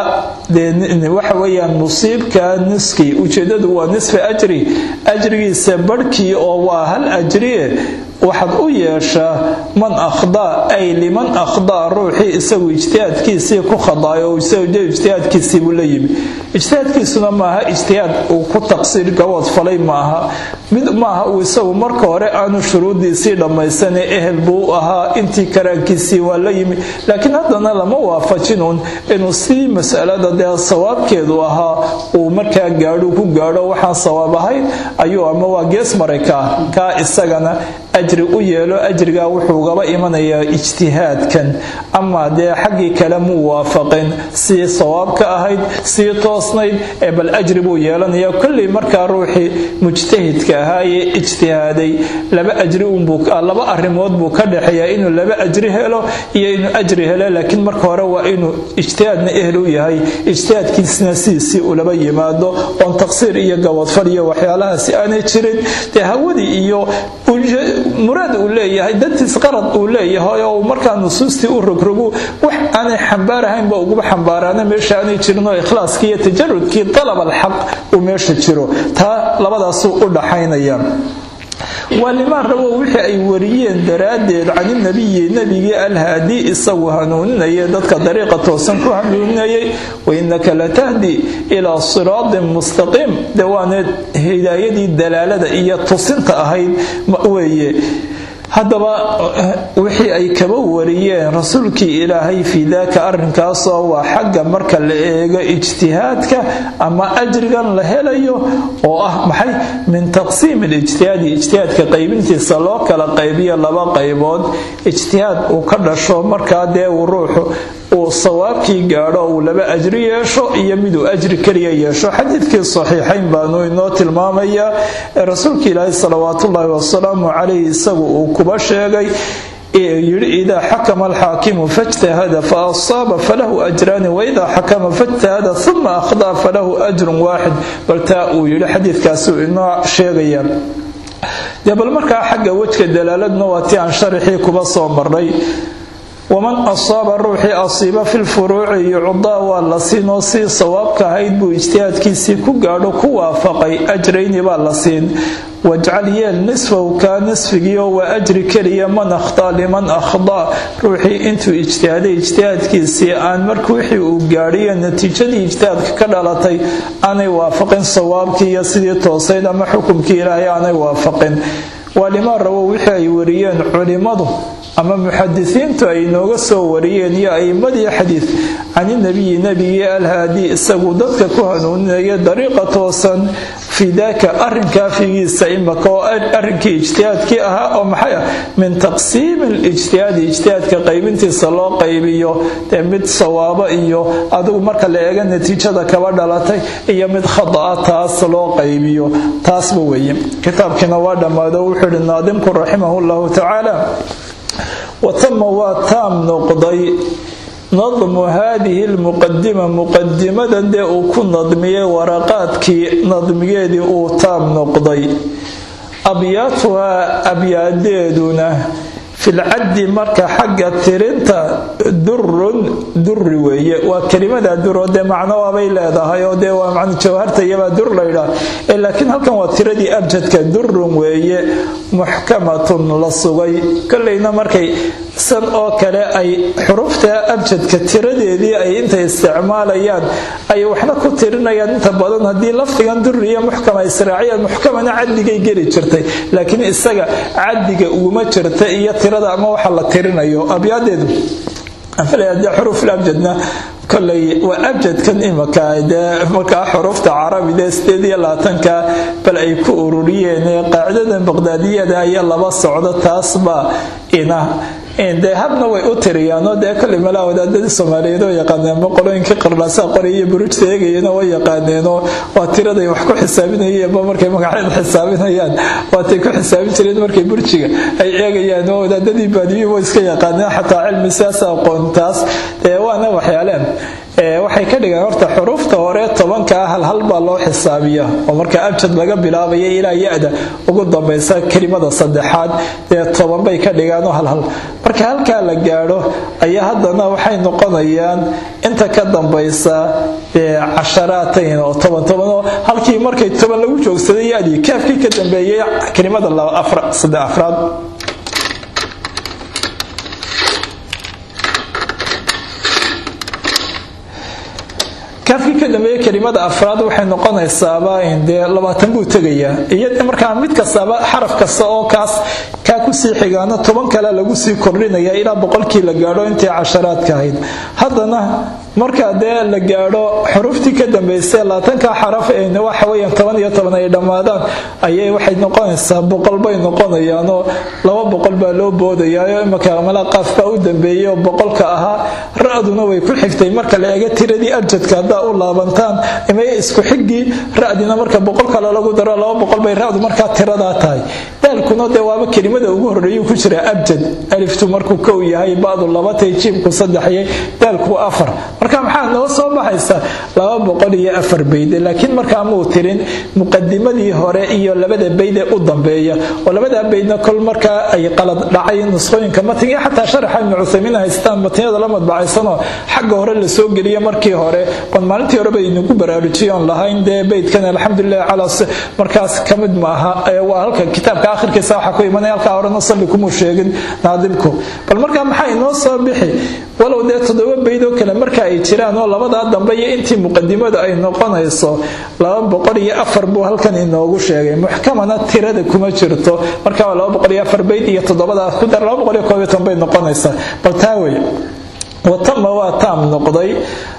waxa weyaan musiibka niskii ujeedadu waa nisfa ajri ajrigiisa barhkii oo waa hal ajrie waxaad u yeeshaa man akhdaa ay liman akhdaa ruuxii isagu ijtihaadkiisii ku khadaayo ijtihaadkiisiibuu la yimi ijtihaadkiisuna maaha ijtihaad uu ku taqsiir gabood falay maaha mid maaha uu isagu marka hore aanu shuruudiisii dhammaysane ehel buu ahaa intii karaankiisii waa la yimi laakiin haddana lama waafajinun inuu sidii masalada dee sawaabkeedu ahaa uu markaa gaadhu ku gaadho waxaan sawaab ahayn ayuu ama waa gees maray kaa kaa isagana ajri u yeelo ajrigaa wuxuu gaba imanayaa ijtihaadkan ama dee xaggii kale muu waafaqin sii sawaabka ahayd sii toosnayd ee bal ajri buu yeelanaya kolley markaa ruuxii mujtahidka ahaayee ijtihaaday laba ajri laba arrimood buu ka dhexeeyaa inuu laba ajri helo iyo inuu ajri helo laakiin marka hore waa inuu ijtihaadna ehel u yahay ijtihaadkiisna sidiisii ulaba yimaado oon taqsiir iyo gabadfal iyo waxyaalahaasi aanay jirin dee hawadii iyo muraad uu leeyahay dantiis qarad uu leeyahay oo markaa nusuustii u rogrogu wax aanay xambaarahaynba uguba xambaaraana meesha aanay jirinoo ikhlaaskii iyo tajarudkii dalab alxaq uu meesha jiro taa labadaasuu u dhaxaynaya waa limaan rabow wixii ay wariyeen daraaddeed caninabiyi nebigii alhaadi isagu hanuuninaya dadka dariiqa toosan ku hanuuninayay wainaka latahdi ilaa siraatin mustaqiim dee waana hidaayadii dalaalada iyo tusinta ahayd weeye haddaba wixii ay kaba wariyeen rasuulkii ilaahay fii daaka arrinkaasoo waa xagga marka la eego ijtihaadka ama ajrigan la helayo oo ah maxay min taqsiim alijtihaadi ijtihaadka qaybintiisa loo kala qaybiyo laba qaybood ijtihaad uu ka dhasho markaa dee uu ruuxu uu sawaabkii gaadho uu laba ajri yeesho iyo miduu ajri keliya yeesho xadiidkii saxiixayn baanu inoo tilmaamayaa ee rasuulka ilaahay salawaatullaahi wasalaamu calayh isagu uu kuba sheegay yidhi idaa xakama alxaakimu fajtahada fa asaaba falahu ajraani waidaa xakama fajtahada uma akhdaa falahu ajrun waaxid bal taa uu yidhi xadiidkaasuu inoo sheegaya dee bal markaa xagga wejka dalaaladna waa ti aan sharaxii kuba soo maray waman asaaba ruuxii asiiba fi lfuruuci yucdaa waa la siinoo sii sawaabka ahayd buu ijtihaadkiisii ku gaadho ku waafaqay ajrayni baa la siin wajcal yeel nisfahu kaa nisfigiioo waa ajri keliya man akhtaa liman akhdaa ruuxii intuu ijtihaaday ijtihaadkiisii aan marka wixii uu gaadhiyo natiijadii ijtihaadka ka dhalatay aanay waafaqin sawaabkii iyo sidii toosayd ama xukumkii ilaahay aanay waafaqin waa limaa rawo wixii ay wariyeen culimmadu ama muxadisiintu ay nooga soo wariyeen iyo a'imadii xadiid caninabiyi nebigii alhaadi isagu dadka ku hanuuninaya dariiqa toosan fii daaka arrinkaa figiisa imaka oo arrinkii ijtihaadkii ahaa oo maxay ah min taqsiimi lijtihaadi ijtihaadka qaybintiisa loo qaybiyo dee mid sawaabo iyo adigu marka la eega natiijada kaba dhalatay iyo mid khada'a taas loo qaybiyo taasba weeye kitaabkiina waa dhammaado wuxuu ihi naadimku raximahu llahu tacaala watama waa taam noqday nadmu haadihi lmuqadima muqadimadan dee uu ku nadmiyey waraqaadkii nadmigeedii uu taam noqday abyaatuhaa abyaadeeduna filcaddi marka xagga tirinta durun duri weeye waa kelimada dur oo dee macno waabay leedahay oo dee waa man jawharta iyabaa dur laydhaa laakiin halkan waa tiradii abjadka durun weeye muxkamatun la sugay kolleyna markay san oo kale ay xurufta abjadka tiradeedii ay intay isticmaalayaan ay waxna ku tirinayaan inta badan haddii lafdigan duri iyo muxkama israaciyaan muxkamana caddigay geli jirtay laakiin isaga caddiga uguma jirta iyo tirada ama waxa la tirinayo abyaadeedu de xuruufabjadna koley waa abjadkan imaka dee markaa xuruufta carabide sideed iyo labaatanka bal ay ku ururiyeen qaacidadan baqdaadiyada ayaa laba socdo taasbaa ina dee habna way u tiriyaanoo dee koley malaa wadaadadii soomaaliyeed oo yaqaaneen boqolooyinkii qarnaasaa qoray iyo buruujta eegayana way yaqaaneenoo waa tiraday wax ku xisaabinayeenba markay magacyada xisaabinayaan waatay ku xisaabin jireen markay burjiga ay eegayaan oo wadaadadii baadiyuhu way iska yaqaaneen xataa cilmi siyaasa aqoontaas dee waana waxyaaleen waxay ka dhigaan horta xuruufta hore tobankaa halhal baa loo xisaabiya oo marka abjad laga bilaabaya ilaa ya-da ugu dambaysa kelimada saddexaad dee toban bay ka dhigaanoo halhal marka halkaa la gaadho ayaa haddana waxay noqonayaan inta ka dambaysa casharaatayn oo toban tobanoo halkii markay toban lagu joogsaday ya-dii kaafkii ka dambeeyay kelimada saddex afraad kaafkii ka dambeeye kelimada afraad waxay noqonaysaaba dee labaatan buu tegayaa iyo markaa mid kastaba xaraf kasta oo kaas kaa kusii xigaana toban kale lagu sii kordhinaya ilaa boqolkii la gaadho intii casharaadka ahayd haddana marka dee la gaadho xuruftii ka dambaysa labaatanka xaraf waxaweyaan toban iyo toban ay dhammaadaan ayay waxay noqonaysaa boqol bay noqonayaanoo laba boqol baa loo boodayaayo imaka mala qaaf baa u dambeeyey oo boqolka ahaa ra-duna way ku xigtay marka la eega tiradii abjadka haddaa u laabantaan imay isku xigii ra-dina marka boqol kale lagu daro laba boqol bay ra-du markaa tiradaa tahay daalkuna dee waaba kelimada ugu horreeyuu ku jira abjad aliftu markuu kow yahay badu labatay jiibku saddexyay daalku afar marka maxaa noo soo baxaysa laba boqol iyo afar bayde laakiin markaa muu tirin muqadimadii hore iyo labada baydee u dambeeya oo labada baydna kol markaa ay qalad dhacay nusqooyinka matn iyo xataa sharaxa ibnu cuthaymiin haystaan matniyada la madbacaysanoo xagga hore la soo geliya markii hore ban maalintii hore bay inagu baraarujiyoon lahayn dee baydkan alxamdulilah calaa markaas ka mid maaha waa halka kitaabka akhirkiisa waxaa ku imanaya halkaa horena salli kumuu sheegin naadibku bal markaa maxaa inoo soo bixi walow dee toddoba baydoo kale marka ay jiraan oo labadaa dambe iyo intii muqadimadu ay noqonayso laba boqol iyo afar buu halkan inoogu sheegay muxkamana tirada kuma jirto marka waa laba boqol iyo afar bayd iyo toddobadaas ku dar laba boqol iyo koob iyo toban bay noqonaysaa bal taa wey watama waa taam noqday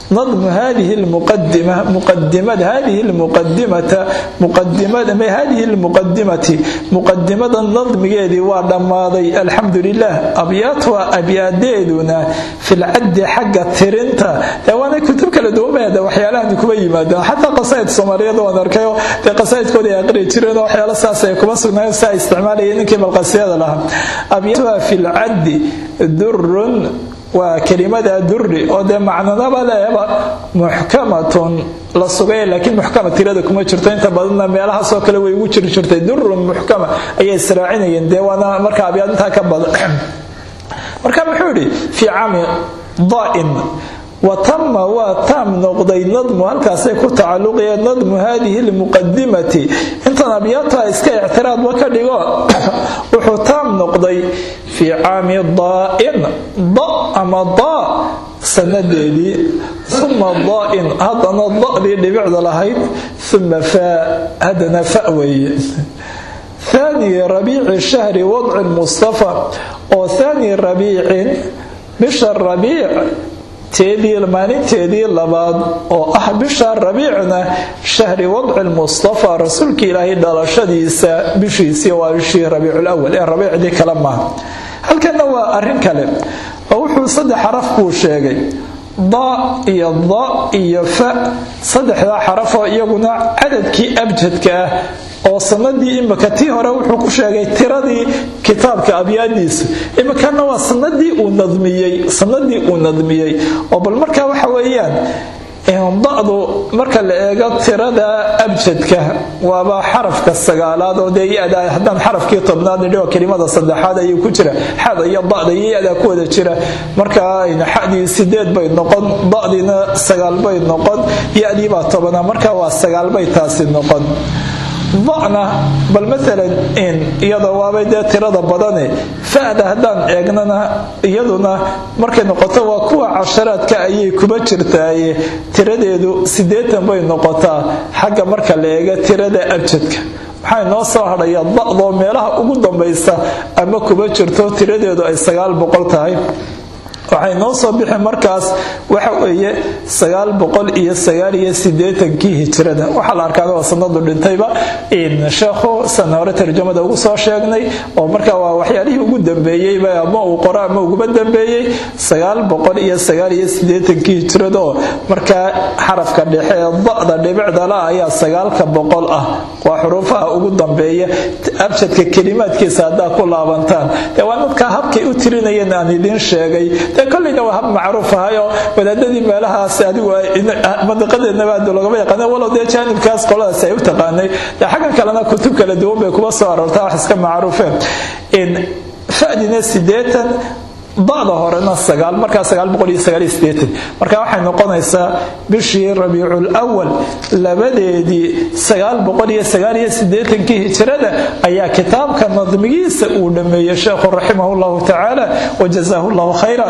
nadmu hadihi lmuqadima muqadimada hadihi lmuqadimata muqadimada hadihi lmuqadimati muqadimada nadmigeedii waa dhammaaday alxamdu lilah abyaatuha abyaadeeduna filcaddi xagga tirinta dee waana kutub kala duwanbada waxyaalahan kuma yimaadaan xataa qasaa'id soomaaliyeed waan arkayo dee qasaa'idkooda ay aqri jireen oo waxyaala saas ay kuma sugnaayeen si ay isticmaalayeen ninkii balqasiyada lahaa abyaatuha filcaddi durun waa kelimada duri oo dee macnanaba leeba muxkamatun la sugay laakiin muxkama tirada kuma jirto inta badanna meelahaasoo kale way ugu jiri jirtay durun muxkama ayay israacinayeen dee waana marka abyaad intaa ka badan marka muxuu yidhi fii caami daa'in watama waa taam noqday nadmu halkaasay ku tacaluqayeen nadmu hadihi lmuqadimati intan abyaata iska ictiraadba ka dhigo wuxuu taam noqday fii caami daa'in da ama daa sanadeedii uma daa'in haddana da'dii dhibicda lahayd uma faa haddana fa weeye ثاني ربيع شهر وضع المصطفى oo ثاني ربيع bisha rabiic teedii maalinteedii labaad oo ah bisha rabiicna shahri wadci lmustafa rasuulka ilaahay dhalashadiisa bishiisii waa bishii rabiiculawal ee rabiicdii kale maaha halkana waa arin kale oo wuxuu saddex xaraf buu sheegay da iyo da iyo fa saddexdaa xarafoo iyaguna cadadkii abjadka ah oo sanadii imika tii hore wuxuu ku sheegay tiradii kitaabka abyaadiisa imikana waa sanadii uu nadmiyey sanadii uu nadmiyey oo bal markaa waxa weeyaan da'du marka la eego tirada abjadka waaba xarafka sagaalaad oo dee ya-da haddaan xarafkii tobnaad nidhi oo kelimada saddexaad ayuu ku jira xada iyo da'da iyo ya-da ku wada jira marka xadii sideed bay noqon da'diina sagaal bay noqon ya-dii baa tobana marka waa sagaal bay taasi noqon da'na bal maalan in iyada waabay dee tirada badane fa'da haddaan eegnana iyaduna markay noqoto waa kuwa casharaadka ayay kuma jirtaaye tiradeedu siddeetan bay noqotaa xagga marka la eega tirada abjadka maxaa inoo soo hadhaya da'doo meelaha ugu dambaysa ama kuma jirto tiradeedu ay sagaal boqol tahay waxay noo soo bixi markaas waxa weeye sagaal boqol iyo sagaal iyo sideetankii hijrada waxaa la arkaada waa sanadu dhintayba sheekhu sana hore tarjamada ugu soo sheegnay oo marka waa waxyaalihii ugu dambeeyeyba ama uu qoro ama uguba dambeeyey sagaal boqol iyo sagaal iyo sideetankii hijrada oo markaa xarafka dhexe ee da'da dhibicdala ayaa sagaalka boqol ah waa xuruufaha ugu dambeeya abjadka kelimaadkiisa haddaa ku laabantaan dee waa dadka habkay u tirinayeen aan idiin sheegay koleyna waa hab macruuf ahayoo wadaadadii meelahaas adigu madiqadeednaba adu lagama yaqaana walow dee jaanibkaas qoladaas ay u taqaanay dee xaggan kalena kutub kala duwan bay kuma soo aroortaa wax iska macruufeen fadina sideetan ba'da horena sagaal markaa sagaal boqol iyo sagaal iyo sideetan marka waxay noqonaysaa bishii rabiicul awal labadeedii sagaal boqol iyo sagaal iyo sideetankii hijrada ayaa kitaabka nadmigiisa uu dhameeyey sheekhu raximah llahu tacaala wajazaahu llahu khayra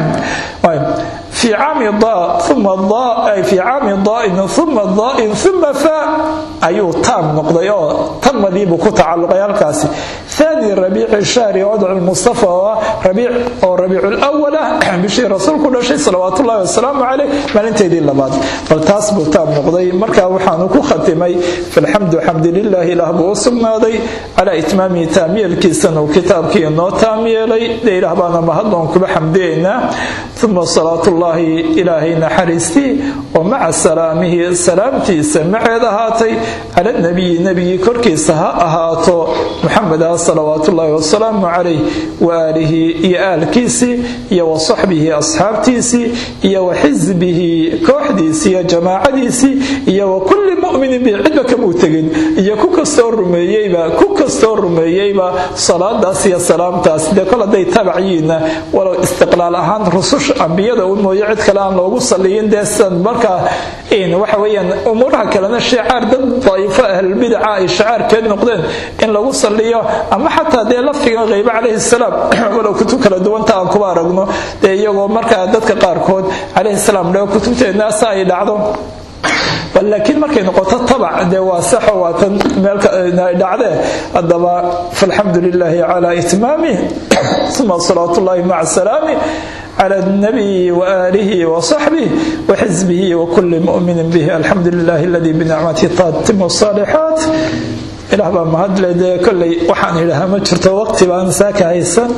في عام ضاء ثم ضاء في عام ضاء ثم ضاء ثم فاء أيو تام نقضي تم ذي بكو تعلق يالكاسي ثاني ربيع الشهر وضع المصطفى ربيع أو ربيع الأول بشي رسول كل شيء صلوات الله والسلام عليه ما انت دي لبعض فالتاس تام نقضي مركا وحانكو ختمي فالحمد حمد لله له بوصلنا ذي على إتمام تامي الكيسن وكتاب كي نو تامي لي دي رهبانا مهدون كبحمدينا ثم صلاة الله ilaahay naxariistii oo maca salaamihi salaamtiisa maceed ahaatay cala nabiyi nebigii korkiisa ha ahaato muxameda salawaatullaahi wasalaamu calayh waaalihi iyo aalkiisii iyo wa saxbihi asxaabtiisii iyo wa xisbihi kooxdiisii iyo jamaacadiisii iyo wa kulli muminin bi cidba kamuu tegin iyo ku kastoo rumeeyeyba ku kastoo rumeeyeyba salaadaas iyo salaamtaas dee kol hadday tabaciyiinna walow istiqlaal ahaan rususha ambiyada u mooye cid kale aan loogu saliyin dee sidan markaa waxa weeyaan umuuraha kalena shicaar dad daa'ifo ahlulbidaca ay shicaarkeed noqdeen in lagu saliyo ama xataa dee lafdiga qaybe calayhi salaam walow kutub kala duwanta aan kuba aragno dee iyagoo markaa dadka qaarkood calayhi salaam dheo kutubteennaasa ay dhacdo bal laakiin markay noqoto tabac dee waa saxo waa tan meeldhacdee haddaba falxamdu lilaahi calaa itmaamih uma salawaatullaahi maca salaamih cala nabiyi waaalihi wasaxbih waxisbihi wakuli muminin bih alxamdu lilahi aladii binicmati tatimu saalixaat ilaah baa mahadle dee kolley waxaan idhahaa ma jirto waqti baan saaka haysan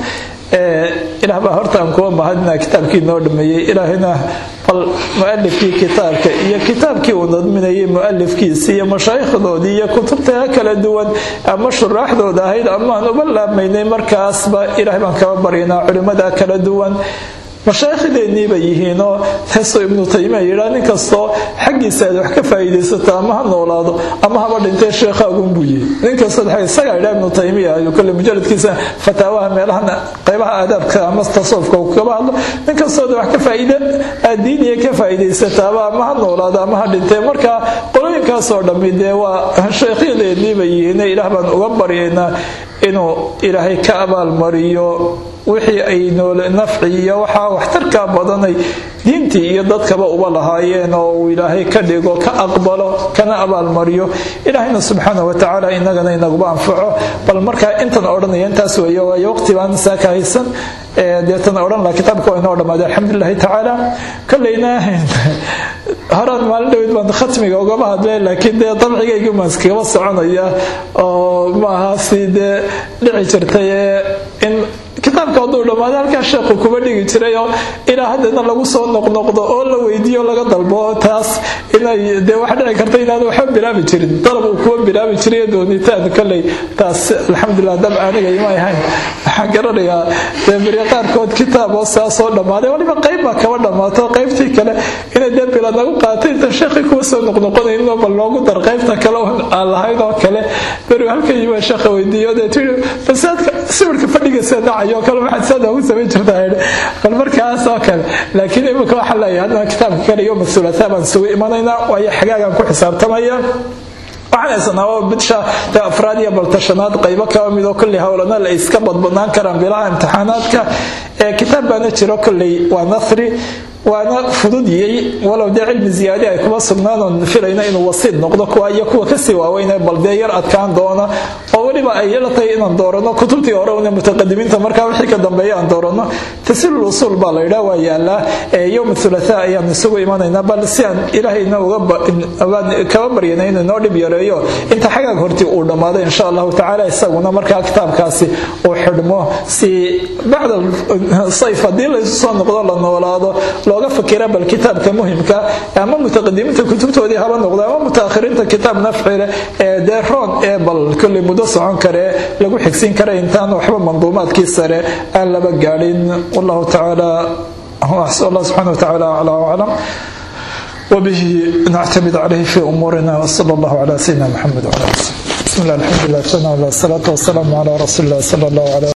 ilaah baa horta aan kuwa mahadina kitaabkii noo dhameeyey ilaahina bal mualifkii kitaabka iyo kitaabkii uu nadminayay mualifkiisi iyo mashaayikhdoodii iyo kutubta kala duwan ama shuraaxdooda ahayd amaan uba laabmaynay markaasba ilaah baan kaba baryanaa culimmada kala duwan mashaaikhdeenniiba yihiinoo taasoo ibnu taymiya yidhaa nin kastoo xaggiisa aad wax ka faa'iidaysato ama ha noolaado ama haba dhintee sheekhaagunbuu yihi nin kastoo isagaa yidhaa ibnu taymiya ayuu kale mujaladkiisa fataawaha meelahan qaybaha aadaabka ama tasawufka uu kaba hadlo nin kastooda wax ka faa'iida aad diiniya ka faa'iidaysataaba ama ha noolaado ama ha dhintee marka qolooyinkaasoo dhammi dee waa sheekhyadeedniiba yihiine ilaah baan uga baryaynaa inuu ilaahay ka abaalmariyo wixii ay noole nafci iyo waxaa waxtarkaa badanay diintii iyo dadkaba uba lahaayeen oo uu ilaahay ka dhigo ka aqbalo kana abaalmariyo ilaahayna subxaana watacaala inagana inaguba anfaco bal markaa intan odhanaya intaas weeye waayo waqti baan saaka haysan deetan odhan laha kitaabka waa inoo dhammaaday alxamdulilahi tacaala kolleyna horaan maalin dhaweyd baan khatmiga ugama hadlay laakiin dee dabcigayga maan iskagaba soconaya oo maaha si dee dhici jirtay in kitaabka hadduu dhammaado halkaa sheekhu kuma dhigi jiray oo ilaa haddana lagu soo noqnoqdo oo la weydiiyo laga dalbo taas inay dee waxa dhici karta inaanu waxba bilaabi jirin dalab uu kuwa bilaabi jiray doonitaan kolley taas alxamdulilah dab aniga ima ahayn waxaan garanayaa dee beri qaarkood kitaab oo saa soo dhammaaday waliba qayb baa kaba dhammaato qaybtii kale inay dee bila nagu qaatay inta sheekhi kuwa soo noqnoqonayno bal loogu dar qaybta kale aan lahayn oo kale beri halka yima sheekha weydiiyo dee tii fasaadka sawirka fadhigiisa dhacayo kale waxaad saada ugu samayn jirtaa bal markaas oo kale laakiin imika waxaa leeyahay haddana kitaabka kale iyo mas-uulataa baan isugu imanaynaa waayo xagaagaan ku xisaabtamaya waxaan haysanaa oo bidsha dee afraad iyo baltashanaad qaybo kaba midoo kolley howlana la iska badbadnaan karaan bilaha imtixaanaadka ee kitaab baana jiro kolley waa nathri waana fududiyey walow dee cilmi ziyaadi ay kuma sugnaan oon filayna inuu wasiid noqdo kuwa iyo kuwa kasii waaweyne bal dee yar adkaan doona oo weliba ay la tahay inaan doorano kutubtii hore una mutaqadimiinta markaa wixii ka dambeeya aan doorano tasiilul usuul baa la yidhaa waa yaalaa yowm thulatha ayaan isugu imanaynaa bal si aan ilaahayna kaba baryana inuu inoo dhib yareeyo inta xagaag hortii uu dhammaado insha allahu tacaala isaguna markaa kitaabkaasi uu xidhmo si bacda sayf haddii laysu soo noqdo la noolaado looga fakira bal kitaabka muhimka ama mutaqadimiinta kutubtoodii haba noqdo ama mutaakhiriinta kitaab nafcile ee dee roon ee bal kolley muddo socon karee lagu xigsin kara intaan waxba manduumaadkii sare aan laba gaadhin wallahu tacaala allah subxana watacaala aclaa waclam وبه نعتمد عليه في أمورنا وصلى الله على سيدنا محمد وعلى آله بسم الله الحمد لله والصلاة والسلام على رسول الله صلى الله عليه